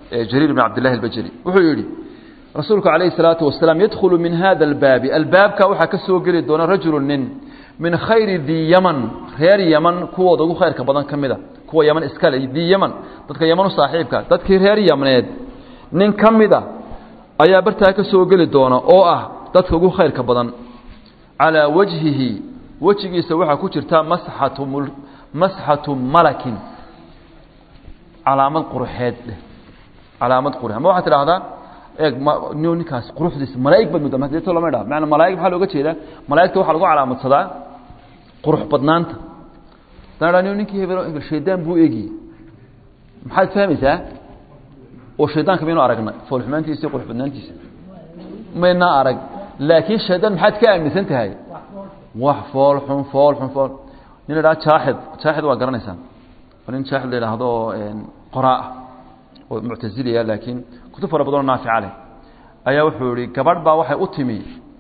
jariir bn cabdillahi albajali wuxuu yidhi rasuulku calayhi salaatu wasalaam yadkhulu min hada albaabi albaabka waxaa ka soo geli doona rajulu nin min khayri dii yaman reer yaman kuwooda ugu khayrka badan ka mida kuwa yaman iskale dii yaman dadka yaman u saaxiibka dadkii reer yamneed nin ka mida ayaa bartaa ka soo geli doona oo ah dadka ugu khayrka badan calaa wajhihi wejigiisa waxaa ku jirta masxatu masxatu malakin calaamad quruxeed dheh calaamad qurux ama waxaad tidhaahdaa eeg no ninkaas quruxdiisa malaa'ig baad mudda madeeto lama idhaha maana malaa'ig maxaa looga jeedaa malaa'igta waxaa lagu calaamadsadaa qurux badnaanta haddaan idhaha ninkii hebel hebel shaydaan buu eegiyey maxaad fahmaysaa oo shaydaanka maynu aragnay foolxumaantiisa iyo qurux badnaantiisa maynaa arag laakiin shaydaan maxaad ka aaminsan tahay wax fool xun fool xun fool nin la idhaha jaaxid jaaxid waa garanaysaa nin jaaxid la idhaahdo oo qoraa ah oo muctaziliya laakiin kutub fara badanoo naafica leh ayaa wuxuu yihi gabadh baa waxay u timi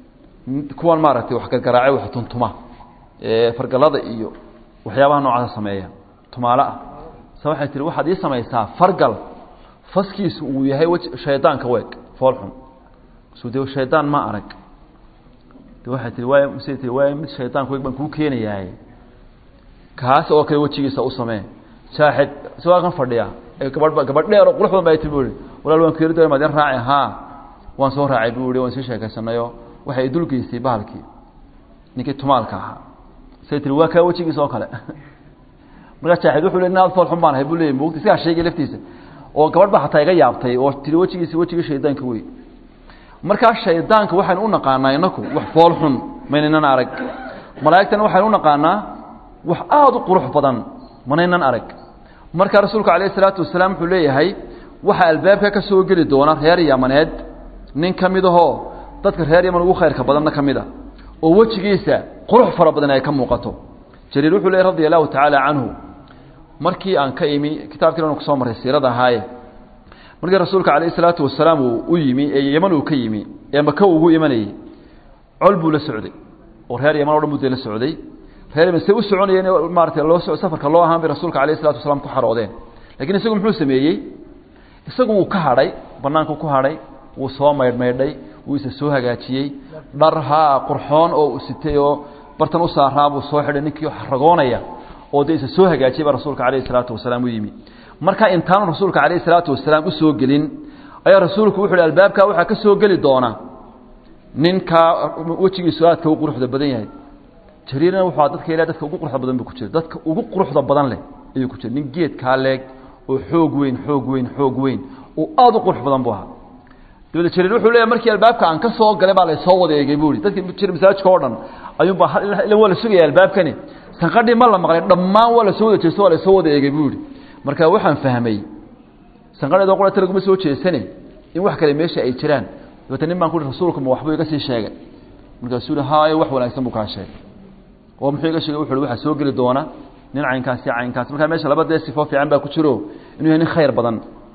kuwan maaragtay wax gargaraace wax tuntuma fargalada iyo waxyaabaha noocaasa sameeya tumaale ah se waxay tihi waxaad ii samaysaa fargal faskiisu uu yahay w shaydaanka weeg fool xun su de shaydaan ma arag de waxay tii waay mse tii waay mid shaydaanka weeg baan kuu keenayahay kaas oo kale wejigiisa u samee jaaxid isagoo kan fadhiya gabadh gabadh dheer oo qurux badan ba ti bu i walaal waan keeri doona maadin raaci haa waan soo raacay bu i waan sii sheekaysanayo waxay idulgeysay bahalkii ninkii tumaalka ahaa say tii waa kaa wejigiisa oo kale markaa jaaxid wuxuu le nin aad fool xun baan ahay bu leeyay mugta isagaa sheegay laftiisa oo gabadh ba hataa iga yaabtay oo tiri wejigiisi wejigii shaydaanka wey markaa shaydaanka waxaynu u naqaanaa inaku wax fool xun maynaynan arag malaa'igtana waxaynu u naqaanaa wax aada u qurux badan manaynan arag markaa rasuulku calayh isalaatu wasalaam wuxuu leeyahay waxaa albaabka ka soo geli doona reer yamaneed nin ka mid ahoo dadka reer yaman ugu khayrka badanna ka mid a oo wejigiisa qurux fara badan ay ka muuqato jariir wuxuu leeyay radia allahu tacaala canhu markii aan ka imi kitaabkiina anu kusoo marray siirada ahaaye markii rasuulka calayh isalaatu wasalaam uu u yimi ee yaman uu ka yimi ee maka ugu imanayey col buu la socday oo reer yaman o dhan buu dee la socday reer yaman say u soconayeen maarata loo safarka loo ahaan bay rasuulka alayh isalatu wasalaam ku xaroodeen lakiin isagu muxuu sameeyey isagu wuu ka hadhay banaanku ku hadhay wuu soo maydhmaydhay wuu isa soo hagaajiyey dhar haa qurxoon oo u sitay oo bartan u saaraa buu soo xidhay ninkii ragoonaya oo dee isa soo hagaajiyay baa rasuulka calayhi salaatu wasalaam u yimi marka intaanu rasuulka calayhi salaatu wasalaam u soo gelin ayaa rasuulku wuxu uhi albaabkaa waxaa ka soo geli doona ninkaa wejigiisu aadka u quruxda badan yahay jariirna wuxuu dadka ilahay dadka ugu quruxda badan buu ku jira dadka ugu quruxda badan leh ayuu ku jira nin geedkaa leeg oo xoog weyn xoog weyn xoog weyn oo aada u qurux badan buu ahaa dabada jariir wuxuu leeyahay markii albaabka aan ka soo galay baa laysoo wada eegay buu ihi dadkii jira masaajidka oo dhan ayuunbaa ila waa la sugaya albaabkani sanqadhii ma la maqlay dhammaan waa la soo wada jeesto waa laysoo wada eegay buu ihi marka waxaan fahmay sanqadheedoo qurata laguma soo jeesane in wax kale meesha ay jiraan dabata nin baan ku ihi rasuulku ma waxbuu iga sii sheegay markaasuu yihi haayo wax wanaagsan buu kaa sheegay oo muxuu iga sheegay wuxu uhi waxaa soo geli doona nin caynkaasi caynkaas markaa meesha laba dee sifoo fiican baa ku jiro inuu yahay nin khayr badan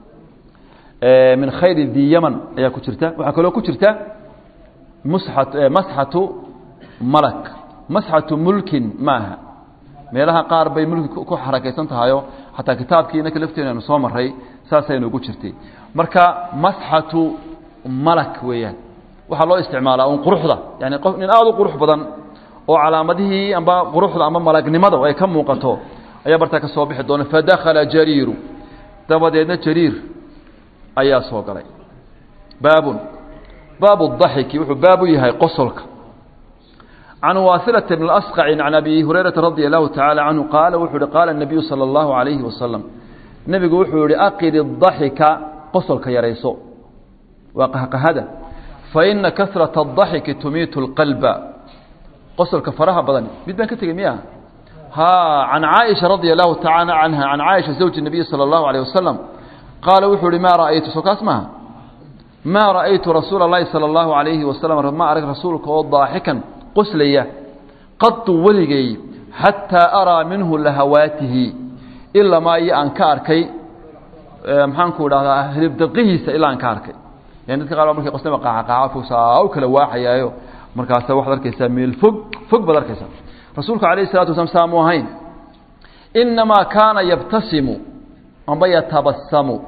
min khayri di yaman ayaa ku jirta waxaa kaloo ku jirta musxat masxatu malak masxatu mulkin maaha meelaha qaar bay mulki ku xarakaysan tahayo xataa kitaabkii inaka lafteena aynu soo maray saasaynu ugu jirtay marka masxatu malak weeyaan waxaa loo isticmaalaa un quruxda yani qof nin aada u qurux badan oo calaamadihii amba quruxda ama malagnimada ay ka muuqato ayaa bartaa ka soo bixi doona fadakhala jariiru dabadeedna jariir ayaa soo galay baabun baabu daxiki wuxuu baab u yahay qosolka can waasilata bn asqaci can abi hurayrata radia allahu tacaala canhu qaala wuxuu uhi qaala nabiyu sala allahu calayhi wasalam nebigu wuxuu yihi aqid daxika qosolka yarayso waa qahqahada faina kasrata adaxiki tumiitu lqalba qosolka faraha badan mid baan ka tegey miya ha can caaisha radia allahu tacaala canha can caaisha zawji nabiyi sala allahu alayh wasalam qaala wuxuu uhi maa ra'aytu soo kaas maaha maa ra'aytu rasuula اllahi salى اllahu alayhi wasalam ma arag rasuulka oo daaxikan qoslaya qadu weligay xataa araa minhu lahawaatihi ilamaa iyo aan ka arkay maxaanku idhahdaa hilibdaqihiisa ilaa aan ka arkay yani dadka qaar markay qoslama qaacaqaaca saa u kala waaxayaayo markaasa waxaad arkaysaa meel fog fog baad arkaysaa rasuulku alayh الsalatu wasalaam saamu ahayn inamaa kaana yabtasimu amba yatabasamu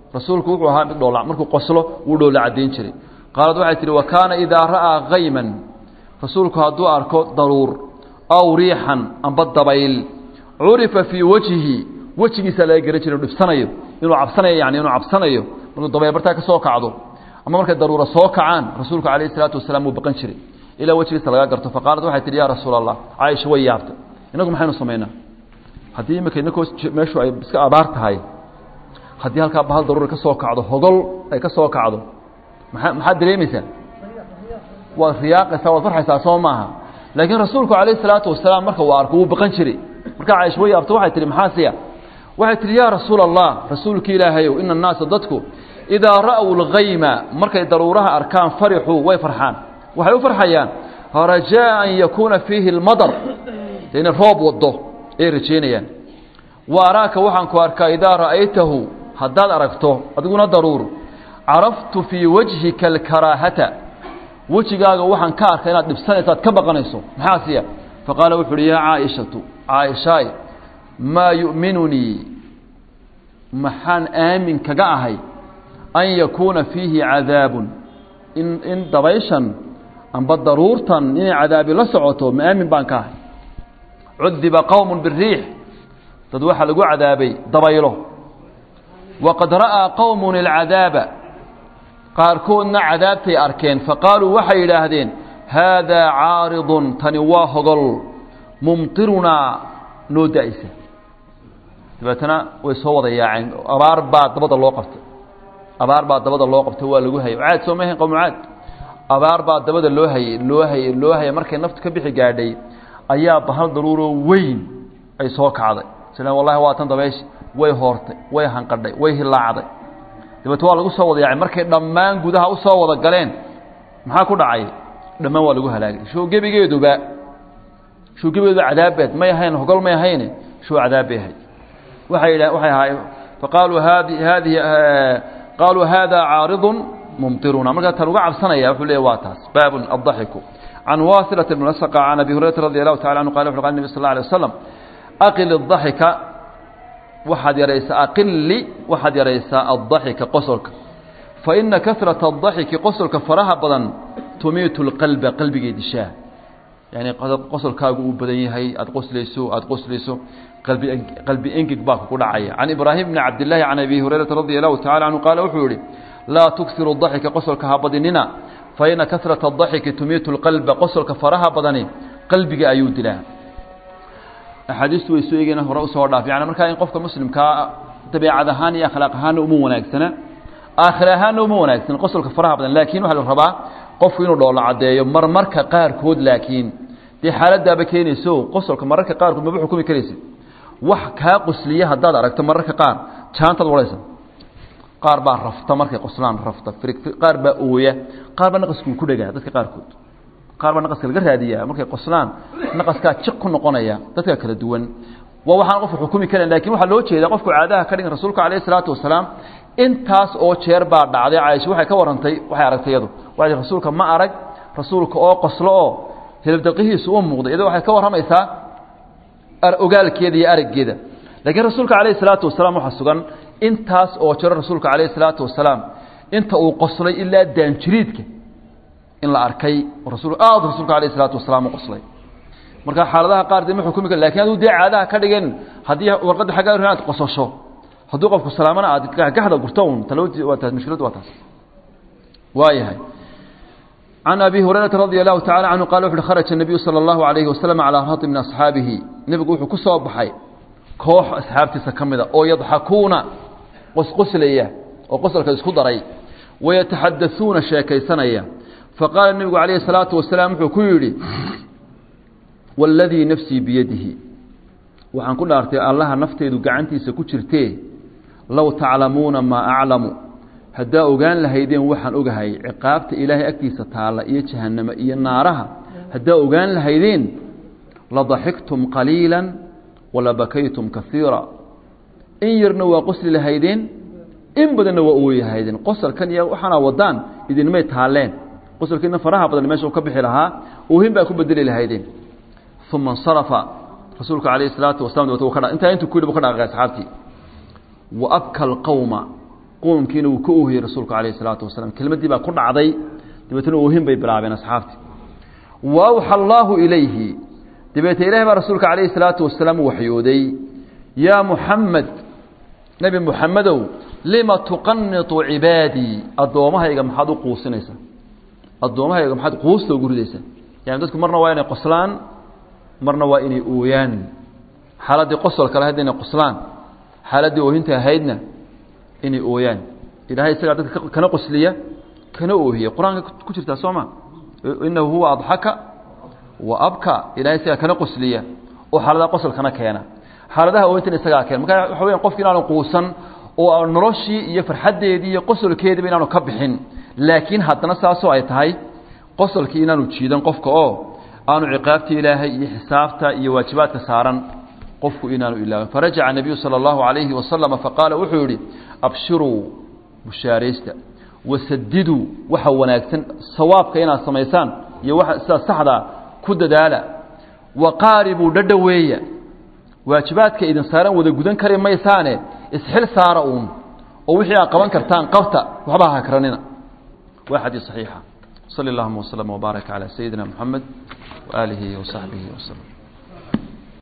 rasuulku wuxuu ahaa mid dhoola markuu qoslo wuu dhoola caddayn jiray qaalad waxay tihi wa kaana idaa ra'aa hayman rasuulku hadduu arko daruur aw riixan amba dabayl curifa fii wajhihi wejigiisa laga garan jiray inuu dhibsanayo inuu cabsanayo yani inuu cabsanayo markuu dabayl bartaa ka soo kacdo ama markay daruura soo kacaan rasuulku calayhi salaatu wasalaam wuu baqan jiray ilaa wejigiisa laga garto faqaalad waxay tihi yaa rasuula allah caaisha way yaabtay inagu maxaynu samaynaa haddii imika inakoo meeshu ay iska abaar tahay haddii halkaa bahal daruura ka soo kacdo hogol ay ka soo kacdo maa maxaad dareemaysaa waad riyaaqaysaa waad farxaysaa soo maaha laakiin rasuulku calayhi salaatu wasalaam marka uu arko wuu baqan jiray markaa caaisha way yaabto waxay tihi maxaa siya waxay tihi yaa rasuula allah rasuulki ilaahayow ina annaasa dadku idaa ra'w اlgayma markay daruuraha arkaan farixuu way farxaan waxay u farxayaan rajaa an yakuuna fiihi اlmadar inay roob wado ayay rajeynayaan wa araaka waxaan ku arkaa idaa ra'aytahu haddaad aragto adiguna daruur caraftu fii wajhika alkaraahata wejigaaga waxaan ka arkay inaad dhibsanayso aad ka baqanayso maxaa siya faqaala wuxu uhi yaa caaishatu caaishaay maa yu'minunii maxaan aamin kaga ahay an yakuuna fiihi cadaabun in in dabayshan amba daruurtan inay cadaabi la socoto ma aamin baan ka ahay cudiba qowm biriix dad waxaa lagu cadaabay dabaylo waqad ra'aa qowmun alcadaaba qaarkoodna cadaabtay arkeen faqaaluu waxay yidhaahdeen haadaa caaridun tani waa hogol mumtirunaa noo da'isa dabeetana way soo wada yaaceen abaar baa dabada loo qabtay abaar baa dabada loo qabtay waa lagu hayay caad soo mahayn qowmu caad abaar baa dabada loo hayey loo hayey loo hayay markay naftu ka bixi gaadhay ayaa bahal daruuroo weyn ay soo kacday sila wallahi waa tan dabayshi way hoortay way hanqadhay way hilaacday dabeete waa lagu soo wada yaacay markay dhammaan gudaha u soo wada galeen maxaa ku dhacay dhammaan waa lagu halaagay show gebigeeduba show gebigeeduba cadaabbeed may ahayn hogol may ahayne show cadaab bay ahayd waxay idha waxay ahaayeen faqaaluu haadi haadihi qaaluu hada caaridun mumtiruna markaa tan uga cabsanaya wuxuu leeyahy waa taas baabun addaxiku can wasilata bn asqa can abi hurayrata radi allahu tacala anhu qala wuxu qala nebi sal alla alay wasalam aqil الdaxika waxaad yaraysaa aqili waxaad yaraysaa addaxika qosolka faina kasrata الdaxiki qosolka faraha badan tumiitu اlqalba qalbigay dishaa yani qosolkaagu uu badan yahay aada qoslayso aada qoslayso qalbi qalbi engeg baa kugu dhacaya can ibraahim bni cabdillaahi can abi hurayrata radi allahu tacala canhu qaala wuxuu yihi laa tuksiru daxika qosolka ha badinina faina kasrata adaxiki tumiitu lqalba qosolka faraha badani qalbiga ayuu dilaa axaadiistu way soo eegeen hore usoo dhaaf yani markaa in qofka muslimkaa dabeecad ahaan iyo akhlaaq ahaanna uma wanaagsana aakhir ahaanna uma wanaagsana qosolka faraha badan laakiin waxaa la rabaa qofku inuu dhoola caddeeyo marmarka qaarkood laakiin dee xaaladaaba keenayso qosolka mararka qaarkood maba xukumi karaysid wax kaa qosliya haddaad aragto mararka qaar jaantaad wadhaysa qaar baa rafta markay qoslaan rafta qaar baa ooya qaar baa naqaskuu ku dhegaa dadka qaarkood qaar baa naqaska laga raadiyaa markay qoslaan naqaskaa jiq ku noqonaya dadka kala duwan waa waxaan qofku xukumi karan lakin waxaa loo jeedaa qofku caadaha ka dhigan rasuulka calayhi salaatu wasalaam intaas oo jeer baa dhacday caaisha waxay ka warantay waxay aragtay iyadu waxay rasuulka ma arag rasuulka oo qoslo oo hilibdaqihiisu u muuqday iyadoo waxay ka warramaysaa ogaalkeeda iyo araggeeda laakiin rasuulka calayhi salaatu wasalaam waxaa sugan intaas oo jiro rasuulka calayhi salaatu wasalaam inta uu qoslay ilaa daanjiriidka in la arkay rasul aada rasuulka alayh salaatu wasalaam u qoslay marka xaaladaha qaar dee ma xukumi kar lakin aduu dee caadaha ka dhigan haddii warqadda xaggaa inaad qosasho hadduu qofku salaamana aad gagaxda gurto un talawti waa taas mushkiladu waa taas waayahay can abi hurayrata radi allahu tacala canhu qala wuxu uhi kharaja الnabiyu salى اllahu alayhi wasalam calaa rati min asxaabihi nebigu wuxuu ku soo baxay koox asxaabtiisa ka mida oo yadxakuuna qosqoslaya oo qosolka isku daray wayataxadasuuna sheekaysanaya faqaala nebigu calayhi الsalaatu wasalaam wuxuu ku yidhi waladii nafsii biyadihi waxaan ku dhaartay allaha nafteedu gacantiisa ku jirtee low taclamuuna maa aclamu haddaa ogaan lahaydeen waxaan ogahay ciqaabta ilaahay agtiisa taalla iyo jahanname iyo naaraha haddaa ogaan lahaydeen ladaxiktum qaliila walabakaytum kaiira in yarna waa qosli lahaydeen in badanna waa ooyi lahaydeen qosalkan iyo waxaana wadaan idinmay taalleen qosalkiina faraha badan meesha u ka bixi lahaa oohin baa ku bedeli lahaydeen uma insarafa rasuulka calayhi salaatu wasalam dabet intaa intuu ku yidhi bu ka dhaqaaqay asxaabtii wa abka alqowma quumkiina wuu ka oohiyey rasuulku calayh isalaatu wasalaam kelmaddii baa ku dhacday dabeetna oohin bay bilaabeen asxaabtii wa awxa allaahu ilayhi dabeete ilahi baa rasuulka calayhi salaatu wasalaam u waxyooday yaa muxamed nebi muxamedow lima tuqanitu cibaadii addoommahayga maxaad u quusinaysaa addoommahayga maxaad quusta ugu ridaysaa yani dadku marna waa inay qoslaan marna waa inay ooyaan xaaladdii qosolka lahaydna inay qoslaan xaaladdii oohinta ahaydna inay ooyaan ilahay isagaa dadka kana qosliya kana oohiya qur-aanka ku jirtaa soo ma inahu huwa adxaka wa abka ilahay isagaa kana qosliya oo xaaladaha qosolkana keena xaaladaha oohintana isagaa keena marka waxa weya qofki inaanu quusan oo noloshii iyo farxaddeedii iyo qosolkeediiba inaanu ka bixin laakiin haddana saasoo ay tahay qosolkii inaanu jiidan qofka oo aanu ciqaabta ilaahay iyo xisaabta iyo waajibaadka saaran qofku inaanu ilaawin farajaca nebiyu sala allahu calayhi wasalama faqaala wuxuu yidhi abshiruu bushaaraysta wasadiduu waxa wanaagsan sawaabka inaad samaysaan iyo waa sidaa saxdaa ku dadaala waqaaribuu dhadhoweeya waajibaadka idin saaran wada gudan kari maysaane isxil saara uun oo wixii aad qaban kartaan qabta waxba ha karanina waa xadiis saxiixa sali allahuma waslama wbaaraka calaa sayidina moxamed waaalihi wasaxbihi waslem